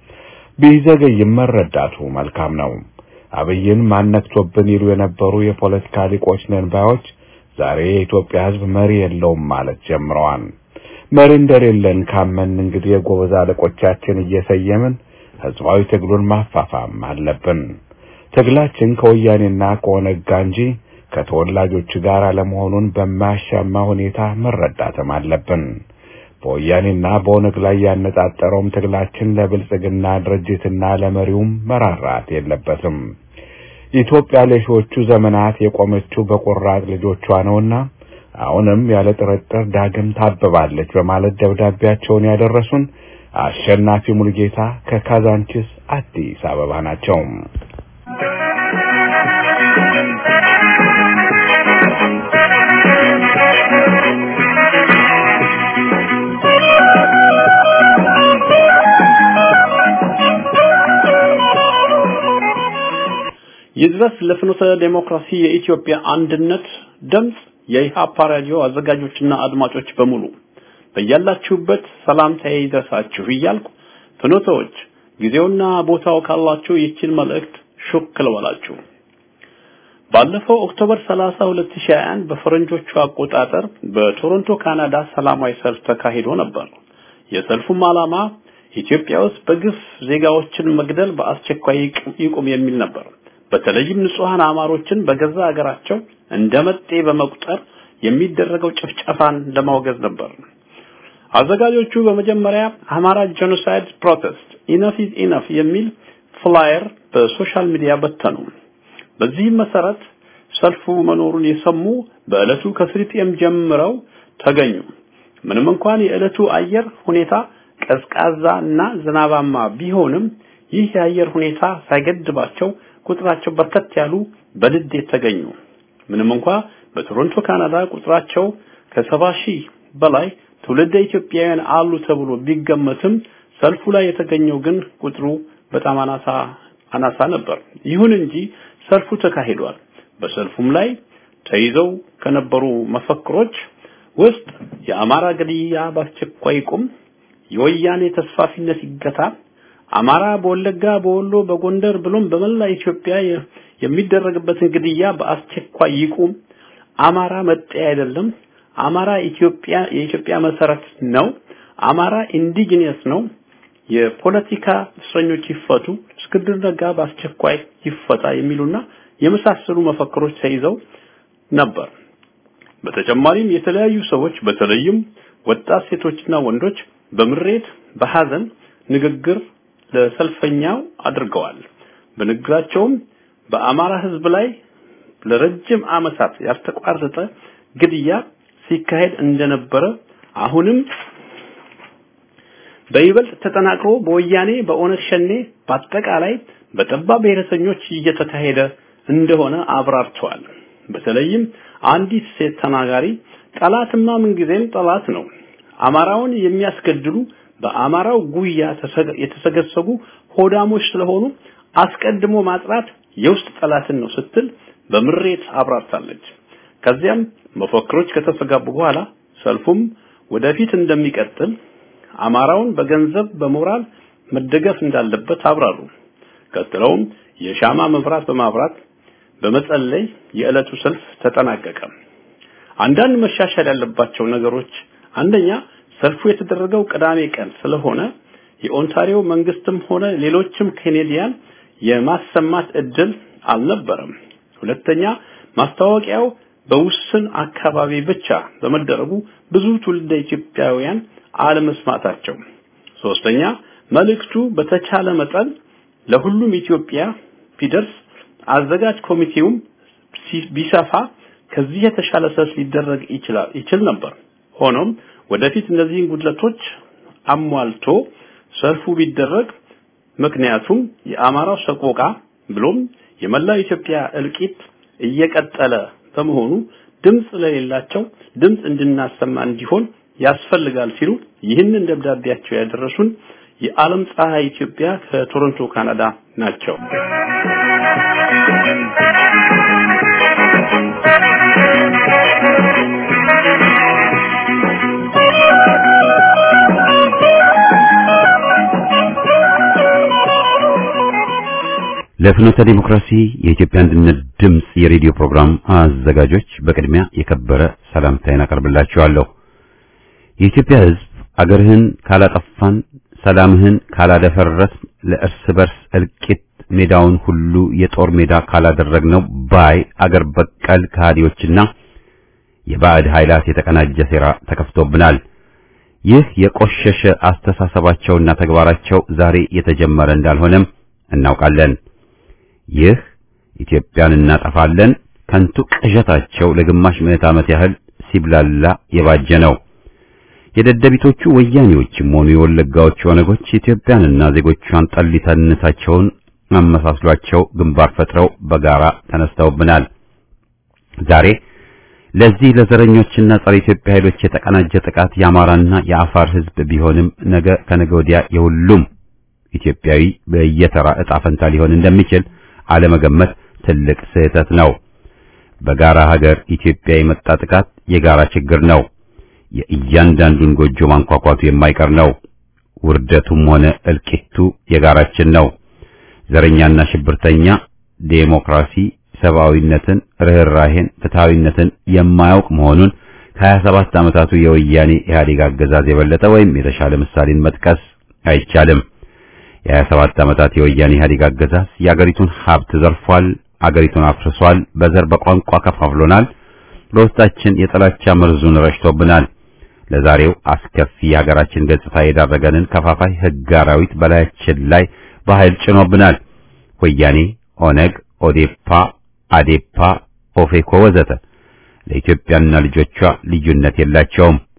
B: ቢዘገይም መረዳቱ መልካም ነው። አብይን ማነክቶብን ይሉ የነበሩ የፖለቲካ ሊቆች ነን ባዮች ዛሬ የኢትዮጵያ ህዝብ መሪ የለውም ማለት ጀምረዋል። መሪ እንደሌለን ካመን እንግዲህ የጎበዝ አለቆቻችን እየሰየምን ህዝባዊ ትግሉን ማፋፋም አለብን። ትግላችን ከወያኔና ከኦነግ ጋር እንጂ ከተወላጆች ጋር አለመሆኑን በማያሻማ ሁኔታ መረዳትም አለብን። በወያኔና በኦነግ ላይ ያነጣጠረውም ትግላችን ለብልጽግና ድርጅትና ለመሪውም መራራት የለበትም። ኢትዮጵያ ለሺዎቹ ዘመናት የቆመችው በቆራጥ ልጆቿ ነውና አሁንም ያለ ጥርጥር ዳግም ታብባለች በማለት ደብዳቤያቸውን ያደረሱን አሸናፊ ሙልጌታ ከካዛንቺስ አዲስ አበባ ናቸው።
E: ይድረስ ለፍኖተ ዴሞክራሲ የኢትዮጵያ አንድነት ድምፅ የኢሃፓ ራዲዮ አዘጋጆችና አድማጮች በሙሉ በያላችሁበት ሰላምታዬ ይድረሳችሁ እያልኩ ፍኖተዎች ጊዜውና ቦታው ካላችሁ ይችን መልእክት ሹክ ልበላችሁ። ባለፈው ኦክቶበር 30 2021 በፈረንጆቹ አቆጣጠር በቶሮንቶ ካናዳ ሰላማዊ ሰልፍ ተካሂዶ ነበር። የሰልፉም ዓላማ ኢትዮጵያ ውስጥ በግፍ ዜጋዎችን መግደል በአስቸኳይ ይቁም የሚል ነበር። በተለይም ንጹሃን አማሮችን በገዛ ሀገራቸው እንደ መጤ በመቁጠር የሚደረገው ጭፍጨፋን ለማውገዝ ነበር። አዘጋጆቹ በመጀመሪያ አማራ ጄኖሳይድ ፕሮቴስት ኢነፍ ኢዝ ኢነፍ የሚል ፍላየር በሶሻል ሚዲያ በተኑ። በዚህም መሰረት ሰልፉ መኖሩን የሰሙ በዕለቱ ከስሪ ፒኤም ጀምረው ተገኙ። ምንም እንኳን የዕለቱ አየር ሁኔታ ቀዝቃዛ እና ዝናባማ ቢሆንም ይህ የአየር ሁኔታ ሳይገድባቸው ቁጥራቸው በርከት ያሉ በንዴት ተገኙ። ምንም እንኳ በቶሮንቶ ካናዳ ቁጥራቸው ከሰባ ሺህ በላይ ትውልደ ኢትዮጵያውያን አሉ ተብሎ ቢገመትም ሰልፉ ላይ የተገኘው ግን ቁጥሩ በጣም አናሳ አናሳ ነበር። ይሁን እንጂ ሰልፉ ተካሂዷል። በሰልፉም ላይ ተይዘው ከነበሩ መፈክሮች ውስጥ የአማራ ግድያ በአስቸኳይ ይቁም፣ የወያኔ ተስፋፊነት ይገታ፣ አማራ በወለጋ፣ በወሎ፣ በጎንደር ብሎም በመላ ኢትዮጵያ የሚደረግበትን ግድያ በአስቸኳይ ይቁም፣ አማራ መጤ አይደለም፣ አማራ ኢትዮጵያ የኢትዮጵያ መሰረት ነው፣ አማራ ኢንዲጂነስ ነው፣ የፖለቲካ እስረኞች ይፈቱ፣ እስክንድር ነጋ በአስቸኳይ ይፈታ የሚሉና የመሳሰሉ መፈክሮች ተይዘው ነበር። በተጨማሪም የተለያዩ ሰዎች በተለይም ወጣት ሴቶችና ወንዶች በምሬት በሐዘን ንግግር ለሰልፈኛው አድርገዋል። በንግግራቸውም በአማራ ሕዝብ ላይ ለረጅም ዓመታት ያልተቋረጠ ግድያ ሲካሄድ እንደነበረ አሁንም በይበልጥ ተጠናክሮ በወያኔ በኦነግ ሸኔ በአጠቃላይ በጠባብ ብሔረተኞች እየተካሄደ እንደሆነ አብራርተዋል። በተለይም አንዲት ሴት ተናጋሪ ጠላትማ ምንጊዜም ጠላት ነው፣ አማራውን የሚያስገድሉ በአማራው ጉያ የተሰገሰጉ ሆዳሞች ስለሆኑ አስቀድሞ ማጥራት የውስጥ ጠላትን ነው ስትል በምሬት አብራርታለች። ከዚያም መፈክሮች ከተስተጋቡ በኋላ ሰልፉም ወደፊት እንደሚቀጥል አማራውን በገንዘብ በሞራል መደገፍ እንዳለበት አብራሩ። ቀጥለውም የሻማ መብራት በማብራት በመጸለይ የዕለቱ ሰልፍ ተጠናቀቀ። አንዳንድ መሻሻል ያለባቸው ነገሮች አንደኛ ሰልፉ የተደረገው ቅዳሜ ቀን ስለሆነ የኦንታሪዮ መንግስትም ሆነ ሌሎችም ኬኔዲያን የማሰማት እድል አልነበረም። ሁለተኛ ማስታወቂያው በውስን አካባቢ ብቻ በመደረጉ ብዙ ትውልደ ኢትዮጵያውያን አለመስማታቸው። ሶስተኛ መልእክቱ በተቻለ መጠን ለሁሉም ኢትዮጵያ ቢደርስ አዘጋጅ ኮሚቴውም ቢሰፋ ከዚህ የተሻለ ሰልፍ ሊደረግ ይችላል ይችል ነበር። ሆኖም ወደፊት እነዚህን ጉድለቶች አሟልቶ ሰልፉ ቢደረግ ምክንያቱም የአማራው ሰቆቃ ብሎም የመላው ኢትዮጵያ እልቂት እየቀጠለ በመሆኑ ድምጽ ለሌላቸው ድምጽ እንድናሰማ እንዲሆን ያስፈልጋል ሲሉ ይህንን ደብዳቤያቸው ያደረሱን የዓለም ፀሐይ ኢትዮጵያ ከቶሮንቶ ካናዳ ናቸው።
A: ለፍኖተ ዲሞክራሲ የኢትዮጵያ አንድነት ድምጽ የሬዲዮ ፕሮግራም አዘጋጆች በቅድሚያ የከበረ ሰላምታዬን አቀርብላችኋለሁ። የኢትዮጵያ ሕዝብ አገርህን ካላጠፋን፣ ሰላምህን ካላደፈረስ፣ ለእርስ በርስ እልቂት ሜዳውን ሁሉ የጦር ሜዳ ካላደረግነው ባይ አገር በቀል ከሃዲዎችና የባዕድ ኃይላት የተቀናጀ ሴራ ተከፍቶብናል። ይህ የቆሸሸ አስተሳሰባቸውና ተግባራቸው ዛሬ የተጀመረ እንዳልሆነም እናውቃለን። ይህ ኢትዮጵያን እናጠፋለን ከንቱ ቅዠታቸው ለግማሽ ምዕት ዓመት ያህል ሲብላላ የባጀ ነው። የደደቢቶቹ ወያኔዎችም ሆኑ የወለጋዎቹ ኦነጎች ኢትዮጵያንና ዜጎቿን ጠሊታነታቸውን አመሳስሏቸው ግንባር ፈጥረው በጋራ ተነስተውብናል። ዛሬ ለዚህ ለዘረኞችና ጸረ ኢትዮጵያ ኃይሎች የተቀናጀ ጥቃት የአማራና የአፋር ሕዝብ ቢሆንም ነገ ከነገ ወዲያ የሁሉም ኢትዮጵያዊ በየተራ ዕጣ ፈንታ ሊሆን እንደሚችል አለመገመት ትልቅ ስህተት ነው። በጋራ ሀገር ኢትዮጵያ የመጣ ጥቃት የጋራ ችግር ነው። የእያንዳንዱን ጎጆ ማንኳኳቱ የማይቀር ነው። ውርደቱም ሆነ እልቂቱ የጋራችን ነው። ዘረኛና ሽብርተኛ ዴሞክራሲ፣ ሰብአዊነትን፣ ርህራሄን፣ ፍትሃዊነትን የማያውቅ መሆኑን ከሀያ ሰባት ዓመታቱ የወያኔ ኢህአዴግ አገዛዝ የበለጠ ወይም የተሻለ ምሳሌን መጥቀስ አይቻልም። የሀያ ሰባት ዓመታት የወያኔ ኢህአዴግ አገዛዝ የአገሪቱን ሀብት ዘርፏል፣ አገሪቱን አፍርሷል፣ በዘር በቋንቋ ከፋፍሎናል፣ በውስጣችን የጥላቻ መርዙን ረጭቶብናል። ለዛሬው አስከፊ የሀገራችን ገጽታ የዳረገንን ከፋፋይ ህግ አራዊት በላያችን ላይ በኃይል ጭኖብናል። ወያኔ፣ ኦነግ፣ ኦዴፓ፣ አዴፓ፣ ኦፌኮ ወዘተ ለኢትዮጵያና ልጆቿ ልዩነት የላቸውም።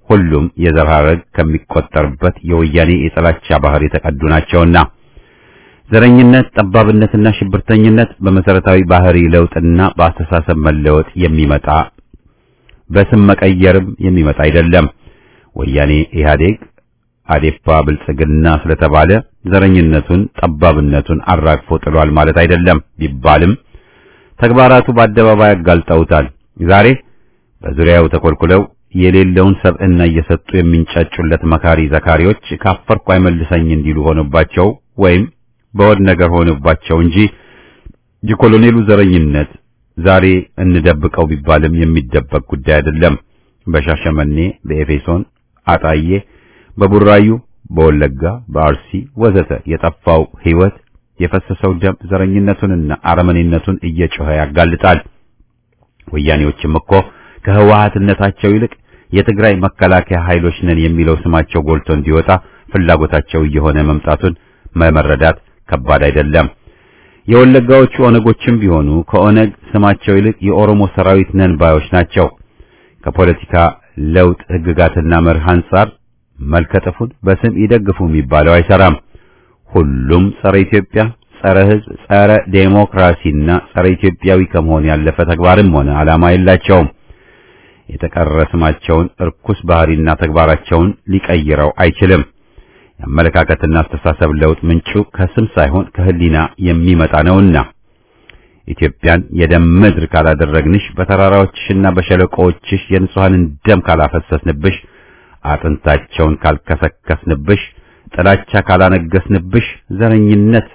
A: ሁሉም የዘር ሐረግ ከሚቆጠርበት የወያኔ የጥላቻ ባህር የተቀዱ ናቸውና ዘረኝነት፣ ጠባብነትና ሽብርተኝነት በመሰረታዊ ባህሪ ለውጥና በአስተሳሰብ መለወጥ የሚመጣ በስም መቀየርም የሚመጣ አይደለም። ወያኔ ኢህአዴግ አዴፓ ብልጽግና ስለተባለ ዘረኝነቱን ጠባብነቱን አራግፎ ጥሏል ማለት አይደለም ቢባልም ተግባራቱ በአደባባይ አጋልጠውታል። ዛሬ በዙሪያው ተኮልኩለው የሌለውን ሰብዕና እየሰጡ የሚንጫጩለት መካሪ ዘካሪዎች ካፈርኩ አይመልሰኝ እንዲሉ ሆነባቸው ወይም በወድ ነገር ሆነባቸው እንጂ የኮሎኔሉ ዘረኝነት ዛሬ እንደብቀው ቢባልም የሚደበቅ ጉዳይ አይደለም። በሻሸመኔ፣ በኤፌሶን፣ አጣዬ፣ በቡራዩ፣ በወለጋ፣ በአርሲ ወዘተ የጠፋው ሕይወት የፈሰሰው ደም ዘረኝነቱንና አረመኔነቱን እየጮኸ ያጋልጣል። ወያኔዎችም እኮ ከህወሓትነታቸው ይልቅ የትግራይ መከላከያ ኃይሎች ነን የሚለው ስማቸው ጎልቶ እንዲወጣ ፍላጎታቸው እየሆነ መምጣቱን መመረዳት ከባድ አይደለም። የወለጋዎቹ ኦነጎችም ቢሆኑ ከኦነግ ስማቸው ይልቅ የኦሮሞ ሰራዊት ነን ባዮች ናቸው። ከፖለቲካ ለውጥ ህግጋትና መርህ አንጻር መልከጥፉን በስም ይደግፉ የሚባለው አይሰራም። ሁሉም ጸረ ኢትዮጵያ፣ ጸረ ህዝብ፣ ጸረ ዴሞክራሲና ጸረ ኢትዮጵያዊ ከመሆን ያለፈ ተግባርም ሆነ ዓላማ የላቸውም። የተቀረ ስማቸውን እርኩስ ባህሪና ተግባራቸውን ሊቀይረው አይችልም። የአመለካከትና አስተሳሰብ ለውጥ ምንጩ ከስም ሳይሆን ከህሊና የሚመጣ ነውና ኢትዮጵያን የደም ምድር ካላደረግንሽ፣ በተራራዎችሽና በሸለቆዎችሽ የንጹሐንን ደም ካላፈሰስንብሽ፣ አጥንታቸውን ካልከሰከስንብሽ፣ ጥላቻ ካላነገስንብሽ፣ ዘረኝነት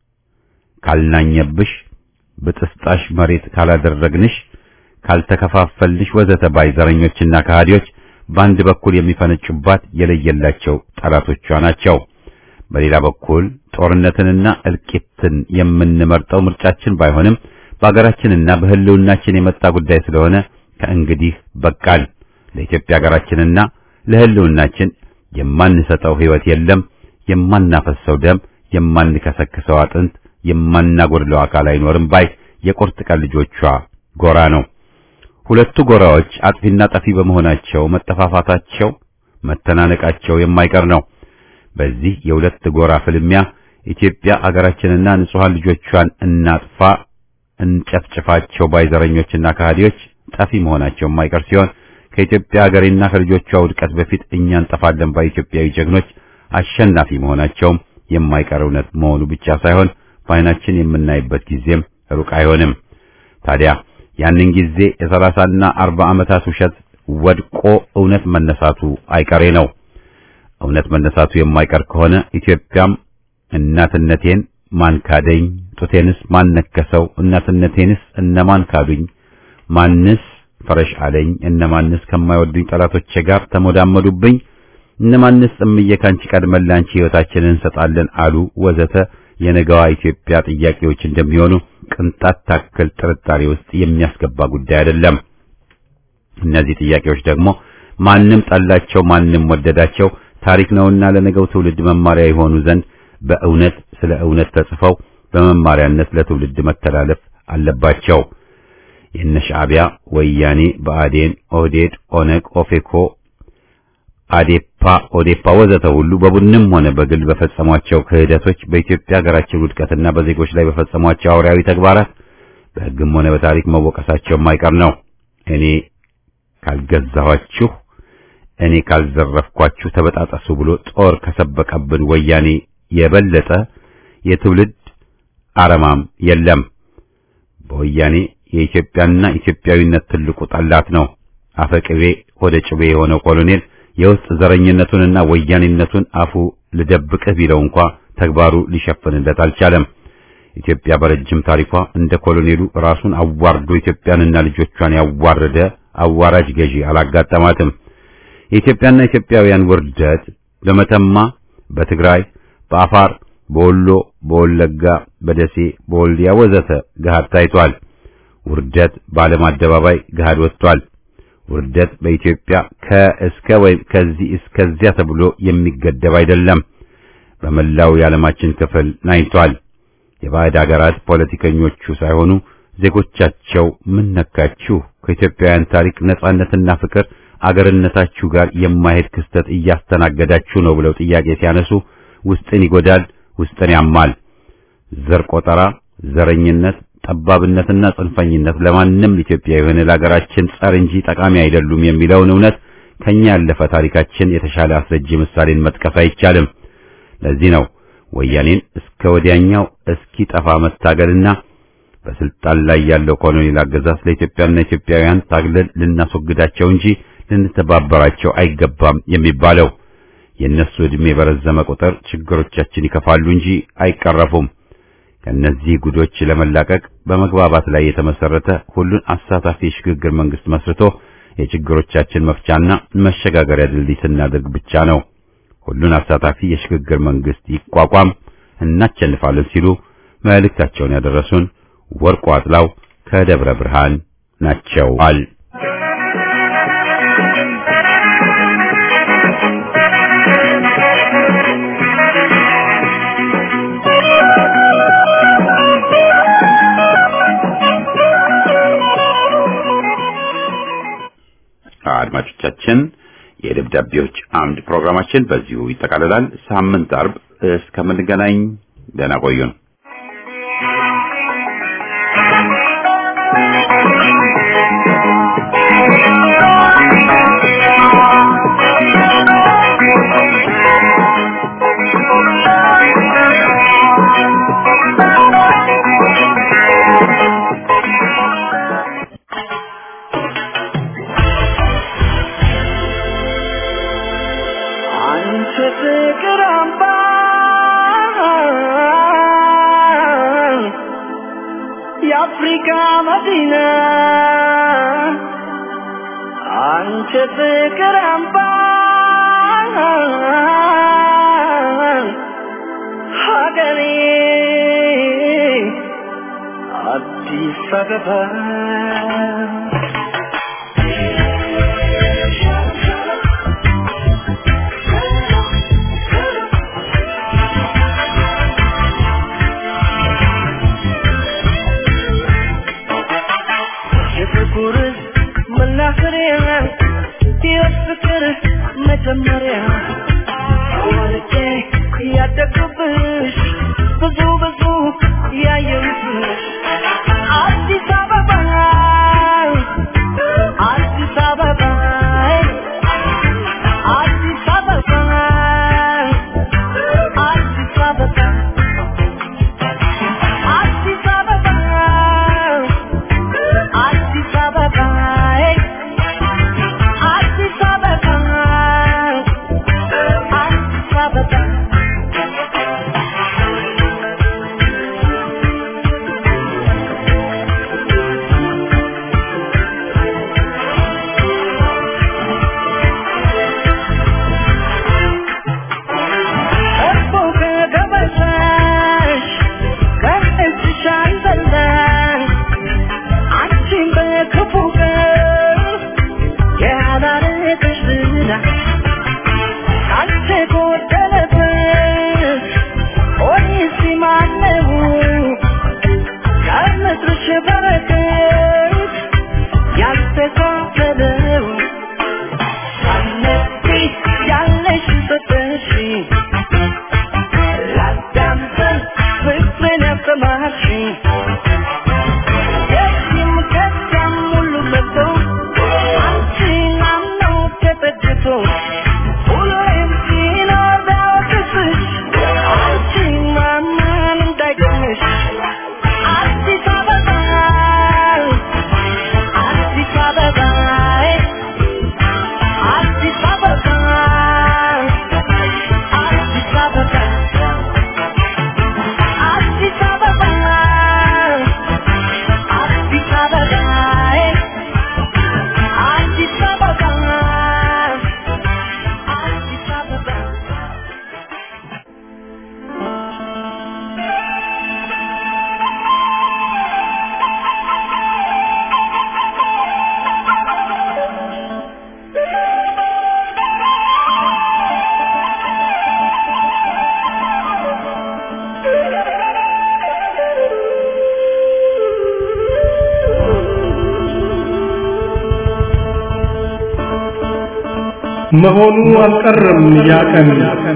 A: ካልናኘብሽ፣ ብጥስጣሽ መሬት ካላደረግንሽ፣ ካልተከፋፈልሽ ወዘተ ባይ ዘረኞችና ከሃዲዎች በአንድ በኩል የሚፈነጩባት የለየላቸው ጠላቶቿ ናቸው። በሌላ በኩል ጦርነትንና እልቂትን የምንመርጠው ምርጫችን ባይሆንም በአገራችንና በህልውናችን የመጣ ጉዳይ ስለሆነ ከእንግዲህ በቃል ለኢትዮጵያ ሀገራችንና ለህልውናችን የማንሰጠው ህይወት የለም፣ የማናፈሰው ደም፣ የማንከሰክሰው አጥንት፣ የማናጎድለው አካል አይኖርም ባይ የቁርጥ ቀን ልጆቿ ጎራ ነው። ሁለቱ ጎራዎች አጥፊና ጠፊ በመሆናቸው መጠፋፋታቸው፣ መተናነቃቸው የማይቀር ነው። በዚህ የሁለት ጎራ ፍልሚያ ኢትዮጵያ አገራችንና ንጹሃን ልጆቿን እናጥፋ እንጨፍጭፋቸው ባይዘረኞችና ከሃዲዎች ጠፊ መሆናቸው የማይቀር ሲሆን ከኢትዮጵያ ሀገሬና ከልጆቿ ውድቀት በፊት እኛ እንጠፋለን ባይ ኢትዮጵያዊ ጀግኖች አሸናፊ መሆናቸውም የማይቀር እውነት መሆኑ ብቻ ሳይሆን በዓይናችን የምናይበት ጊዜም ሩቅ አይሆንም። ታዲያ ያንን ጊዜ የሰላሳና አርባ ዓመታት ውሸት ወድቆ እውነት መነሳቱ አይቀሬ ነው። እውነት መነሳቱ የማይቀር ከሆነ ኢትዮጵያም እናትነቴን ማን ካደኝ፣ ጡቴንስ ማን ነከሰው፣ እናትነቴንስ እነማን ካዱኝ፣ ማንስ ፈረሽ አለኝ፣ እነማንስ ከማይወዱኝ ጠላቶቼ ጋር ተሞዳመዱብኝ፣ እነማንስ እምዬ ካንቺ ቀድመን ላንቺ ሕይወታችንን እንሰጣለን አሉ ወዘተ የነገዋ ኢትዮጵያ ጥያቄዎች እንደሚሆኑ ቅንጣት ታክል ጥርጣሬ ውስጥ የሚያስገባ ጉዳይ አይደለም። እነዚህ ጥያቄዎች ደግሞ ማንም ጠላቸው ማንም ወደዳቸው ታሪክ ነውና ለነገው ትውልድ መማሪያ የሆኑ ዘንድ በእውነት ስለ እውነት ተጽፈው በመማሪያነት ለትውልድ መተላለፍ አለባቸው። የነ ሻዕቢያ፣ ወያኔ፣ ብአዴን፣ ኦህዴድ፣ ኦነግ፣ ኦፌኮ፣ አዴፓ፣ ኦዴፓ ወዘተ ሁሉ በቡድንም ሆነ በግል በፈጸሟቸው ክህደቶች በኢትዮጵያ ሀገራችን ውድቀትና በዜጎች ላይ በፈጸሟቸው አውሬያዊ ተግባራት በሕግም ሆነ በታሪክ መወቀሳቸው የማይቀር ነው። እኔ ካልገዛኋችሁ እኔ ካልዘረፍኳችሁ ተበጣጠሱ ብሎ ጦር ከሰበቀብን ወያኔ የበለጠ የትውልድ አረማም የለም። በወያኔ የኢትዮጵያና ኢትዮጵያዊነት ትልቁ ጠላት ነው። አፈቅቤ ወደ ጭቤ የሆነው ኮሎኔል የውስጥ ዘረኝነቱንና ወያኔነቱን አፉ ልደብቅህ ቢለው እንኳ ተግባሩ ሊሸፍንለት አልቻለም። ኢትዮጵያ በረጅም ታሪኳ እንደ ኮሎኔሉ ራሱን አዋርዶ ኢትዮጵያንና ልጆቿን ያዋረደ አዋራጅ ገዢ አላጋጠማትም። የኢትዮጵያና ኢትዮጵያውያን ውርደት በመተማ፣ በትግራይ፣ በአፋር፣ በወሎ፣ በወለጋ፣ በደሴ፣ በወልዲያ ወዘተ ገሃድ ታይቷል። ውርደት በዓለም አደባባይ ገሃድ ወጥቷል። ውርደት በኢትዮጵያ ከእስከ ወይም ከዚህ እስከዚያ ተብሎ የሚገደብ አይደለም። በመላው የዓለማችን ክፍል ናይቷል። የባዕድ አገራት ፖለቲከኞቹ ሳይሆኑ ዜጎቻቸው ምን ነካችሁ? ከኢትዮጵያውያን ታሪክ ነጻነትና ፍቅር አገርነታችሁ ጋር የማይሄድ ክስተት እያስተናገዳችሁ ነው ብለው ጥያቄ ሲያነሱ ውስጥን ይጎዳል፣ ውስጥን ያማል። ዘር ቆጠራ፣ ዘረኝነት፣ ጠባብነትና ጽንፈኝነት ለማንም ኢትዮጵያዊ የሆነ ለሀገራችን ጸር እንጂ ጠቃሚ አይደሉም የሚለውን እውነት ከኛ ያለፈ ታሪካችን የተሻለ አስረጅ ምሳሌን መጥቀስ አይቻልም። ለዚህ ነው ወያኔን እስከ ወዲያኛው እስኪ ጠፋ መታገልና በስልጣን ላይ ያለው ኮሎኔል አገዛዝ ለኢትዮጵያና ኢትዮጵያውያን ታግለን ልናስወግዳቸው እንጂ ልንተባበራቸው አይገባም የሚባለው። የእነሱ ዕድሜ በረዘመ ቁጥር ችግሮቻችን ይከፋሉ እንጂ አይቀረፉም። ከእነዚህ ጉዶች ለመላቀቅ በመግባባት ላይ የተመሰረተ ሁሉን አሳታፊ የሽግግር መንግስት መስርቶ የችግሮቻችን መፍቻና መሸጋገሪያ ድልድይ ስናደርግ ብቻ ነው ሁሉን አሳታፊ የሽግግር መንግስት ይቋቋም፣ እናቸንፋለን ሲሉ መልእክታቸውን ያደረሱን ወርቁ አጥላው ከደብረ ብርሃን ናቸው አል አድማጮቻችን የደብዳቤዎች አምድ ፕሮግራማችን በዚሁ ይጠቃልላል። ሳምንት አርብ እስከምንገናኝ ደህና ቆዩን።
D: አንቺ ፍቅር አምባ የአፍሪካ መዲና አንቺ ፍቅር አምባ ሀገሬ አዲስ አበባ የፍቅር መናኸሪያ የፍቅር መጀመሪያ ወልጄ ያደግኩብሽ ብዙ ብዙ ያየሁብሽ አዲስ አበባ አዲስ አበባ አዲስ አበባ አዲስ አበባ አዲስ አበባ አዲስ አበባ አዲስ አበባ አዲስ አበባ እኮ ከገበታሽ ከእጅሽ አልበላሽ አንቺን በክፉ ቀን ያላረገሽ ዝና ካንቺ ጎደለበት ሆኔስ ማነው ከምድርሽ በረከት ያልተካፈለው ሳነቢ ያለሽ ሰጠሽ ላዳምጠን ፍቅርን ያሰማሽኝ የዚህም ከዚያም ሁሉ መጥቶ አንቺን አምኖ ተጠግቶ ሁሌም ሲኖር ቢያወቅስሽ አንቺን ማመን እንዳይገርምሽ አዲስ አበባ አዲስ አበባ አዲስ አበባ አዲስ አበባ አዲስ አበባ
G: መሆኑ አልቀረም ያ ቀን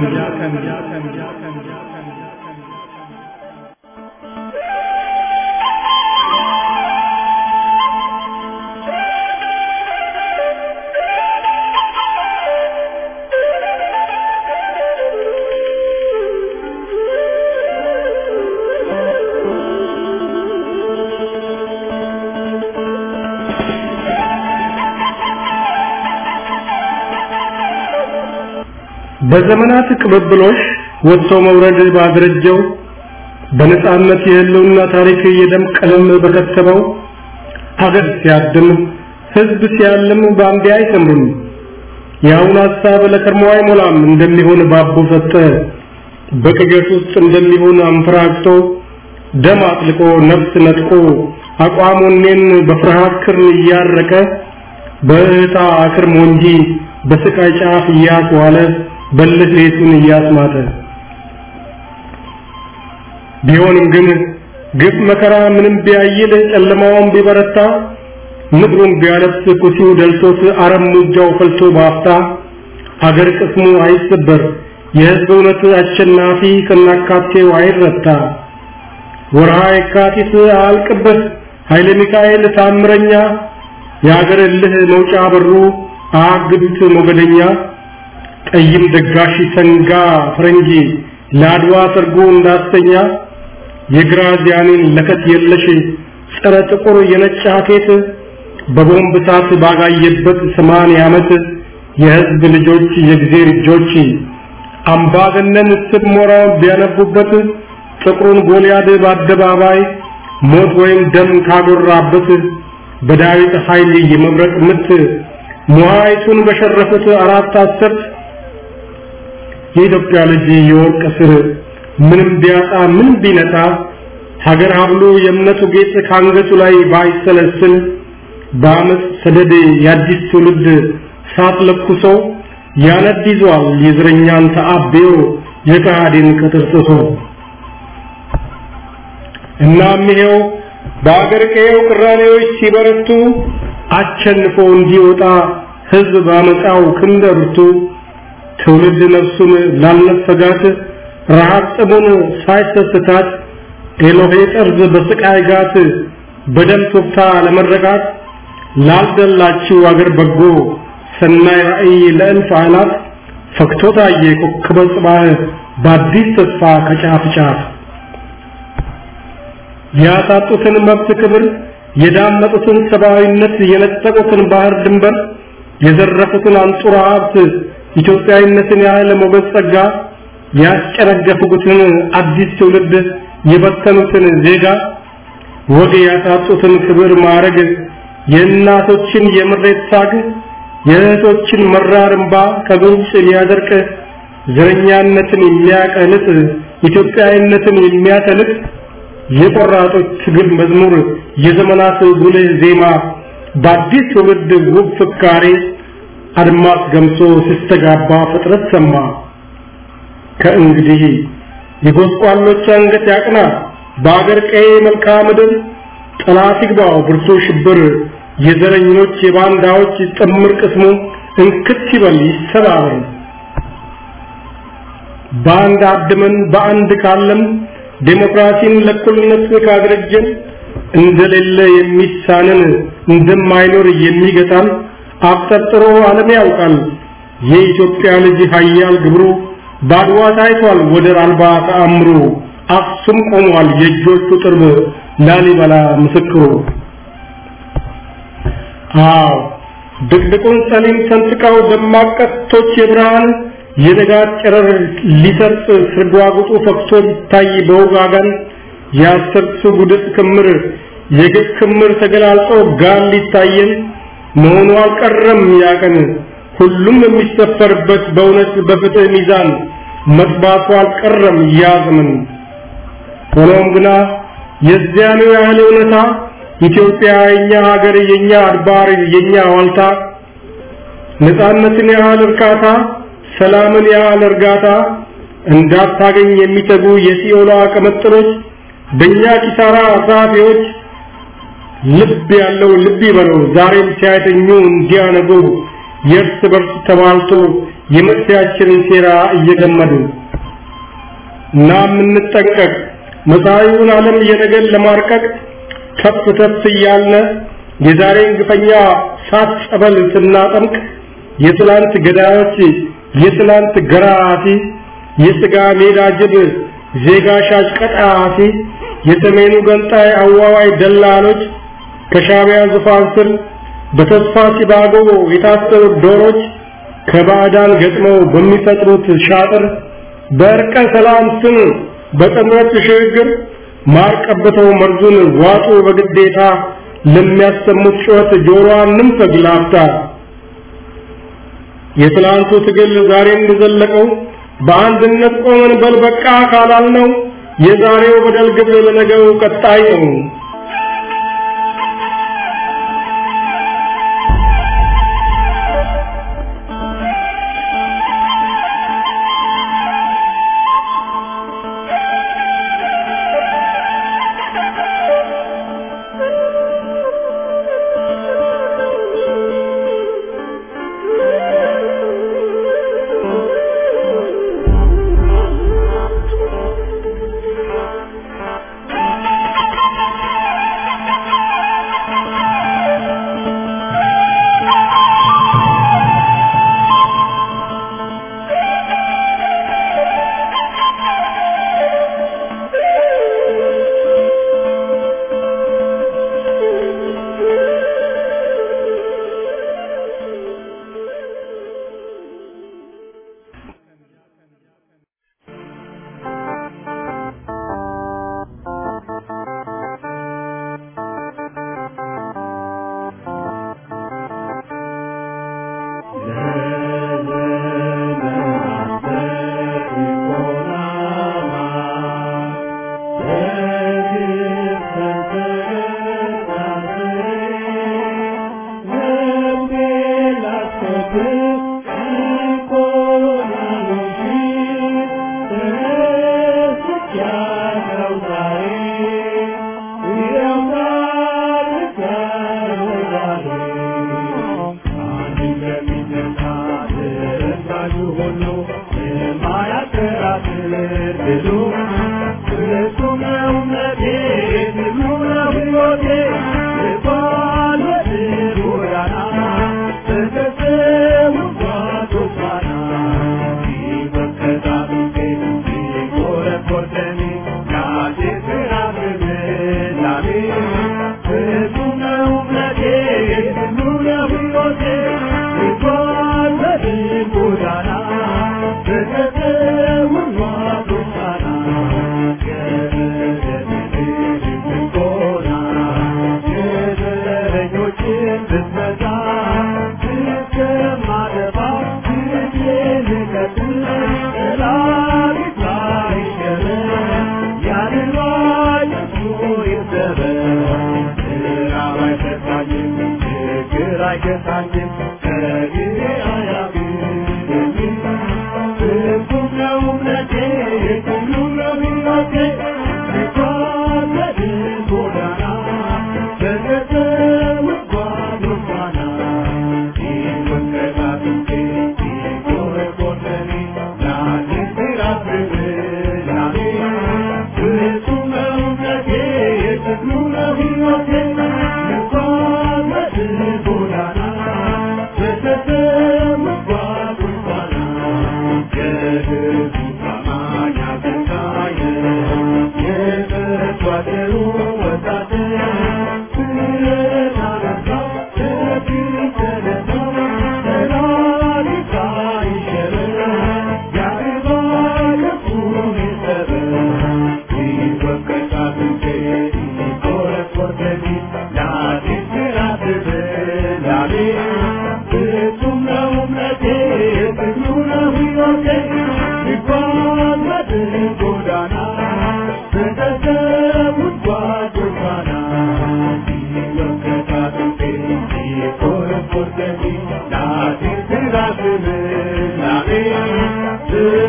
G: በዘመናት ቅብብሎሽ ወጥቶ መውረድ ባደረጀው በነጻነት የህልውና ታሪክ የደም ቀለም በከተበው ሀገር ሲያድም ህዝብ ሲያልም በአንዴ አይሰምሩም። የአሁኑ ሀሳብ ለከርሞ አይሞላም እንደሚሆን ባቦ ሰጠ በቅዠት ውስጥ እንደሚሆን አንፈራግጦ ደም አጥልቆ ነፍስ ነጥቆ አቋሙኔን በፍርሃት ክርን እያረቀ በእህታ አክርሞ እንጂ በስቃይ ጫፍ እያስዋለ በልህ ሌቱን እያስማተ ቢሆንም ግን ግፍ መከራ ምንም ቢያይል ጨለማውን ቢበረታ ምድሩን ቢያለብስ ኩሲው ደልቶት አረም ሙጃው ፈልቶ ባፍታ ሀገር ቅስሙ አይሰበር የህዝብ እውነት አሸናፊ ከናካቴው አይረታ ወርሃ የካቲት አልቅበት ኃይለ ሚካኤል ታምረኛ የሀገር እልህ መውጫ በሩ አግዱት ሞገደኛ ጠይም ደጋሽ ሰንጋ ፈረንጂ ለአድዋ ሰርጎ እንዳስተኛ የግራዚያኒን ለከት የለሽ ጸረ ጥቁር የነጭ ሀኬት በቦምብ እሳት ባጋየበት ሰማንያ ዓመት የህዝብ ልጆች የእግዜር እጆች አምባገነን ስብ ሞራ ቢያነቡበት ጥቁሩን ጎልያድ በአደባባይ ሞት ወይም ደም ካጎራበት በዳዊት ኃይል የመብረቅ ምት ሙሃይቱን በሸረፉት አራት አስርት የኢትዮጵያ ልጅ የወርቅ ስር ምንም ቢያጣ ምንም ቢነጣ ሀገር ሀብሉ የእምነቱ ጌጥ ካንገቱ ላይ ባይሰለስል በአመፅ ሰደድ የአዲስ ትውልድ ሳት ለኩሶ ያነድ ይዟል የዝረኛን ተአቤዮ የከሃዲን ቅጥር ጥሶ እናም ይሄው በአገር ቀየው ቅራኔዎች ሲበረቱ አቸንፎ እንዲወጣ ህዝብ ባመጣው ክንደርቱ ትውልድ ነፍሱን ላልነፈጋት ረሃብ ጥሙን ሳይሰስታት ኤሎሄ ጠርዝ በስቃይ ጋት በደም ቱፍታ ለመረጋት ላልደላችው አገር በጎ ሰናይ ራእይ ለእልፍ አላፍ ፈክቶ ታየ ኮከበ ጽባህ በአዲስ ተስፋ ከጫፍ ጫፍ ያሳጡትን መብት ክብር የዳመጡትን ሰብአዊነት የነጠቁትን ባህር ድንበር የዘረፉትን አንጡራ ሀብት ኢትዮጵያዊነትን ያህል ሞገስ ጸጋ ያስጨነገፉትን አዲስ ትውልድ የበተኑትን ዜጋ ወግ ያሳጡትን ክብር ማረግ የእናቶችን የምሬት ሳግ የእህቶችን መራር እንባ ከጉንጭ ሊያደርቅ ዘረኛነትን የሚያቀልጥ ኢትዮጵያዊነትን የሚያተልቅ የቆራጦች ትግል መዝሙር የዘመናት ጉልህ ዜማ በአዲስ ትውልድ ውብ ፍካሬ አድማስ ገምሶ ሲስተጋባ ፍጥረት ሰማ ከእንግዲህ የጎስቋሎች አንገት ያቅና በአገር ቀይ መልክዓ ምድር ጠላት ይግባው ብርቱ ሽብር የዘረኞች የባንዳዎች ጥምር ቅስሙ እንክት ይበል ይሰባበር በአንድ አድመን በአንድ ካለም ዴሞክራሲን ለእኩልነት ካደረጀን እንደሌለ የሚሳንን እንደማይኖር የሚገጣን አብጠርጥሮ ዓለም ያውቃል የኢትዮጵያ ልጅ ኃያል ግብሩ ባድዋ ታይቷል ወደር አልባ ተአምሩ አክሱም ቆሟል የእጆቹ ጥርብ ላሊበላ ምስክሩ አዎ ድቅድቁን ሰሊም ሰንጥቀው ደማቅ ቀስቶች የብርሃን የንጋት ጨረር ሊሰርጥ ስርጓጉጡ ፈክቶ ሊታይ በውጋጋን የአስርቱ ጉድፍ ክምር የግፍ ክምር ተገላልጦ ጋር ሊታየን መሆኑ አልቀረም ያቀን ሁሉም የሚሰፈርበት በእውነት በፍትህ ሚዛን መጥባቱ አልቀረም ያዘመን ሆኖም ግና የዚያኑ ያህል እውነታ ኢትዮጵያ የኛ ሀገር የኛ አድባር የኛ ዋልታ ነፃነትን ያህል እርካታ ሰላምን ያህል እርጋታ እንዳታገኝ የሚተጉ የሲኦሏ ቀመጥሎች በእኛ ኪሳራ አሳፊዎች ልብ ያለው ልብ ይበለው ዛሬም ሲያተኙ እንዲያነጉ የእርስ በርስ ተባልቶ የመፍትያችንን ሴራ እየገመዱ እና የምንጠንቀቅ መጻኢውን ዓለም የነገን ለማርቀቅ ተፍ ተፍ እያልነ የዛሬን ግፈኛ ሳት ጸበል ስናጠምቅ የትላንት ገዳዮች የትላንት ገራፊ የስጋ ሜዳ ጅብ ዜጋ ሻጭ ቀጣፊ የሰሜኑ ገንጣይ አዋዋይ ደላሎች ከሻቢያ ዙፋን ስር በተስፋ ሲባጎ የታሰሩ ዶሮች ከባዕዳን ገጥመው በሚፈጥሩት ሻጥር በእርቀ ሰላም ስም በጥምረት ሽግግር ማር ቀብተው መርዙን ዋጡ በግዴታ ለሚያሰሙት ጩኸት ጆሮዋን ንንፈግ ላፍታ የትላንቱ ትግል ዛሬም የዘለቀው በአንድነት ቆመን በልበቃ ካላልነው የዛሬው በደል ግብር ለነገው ቀጣይ ነው።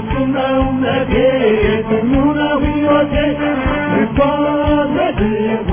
D: Thank you.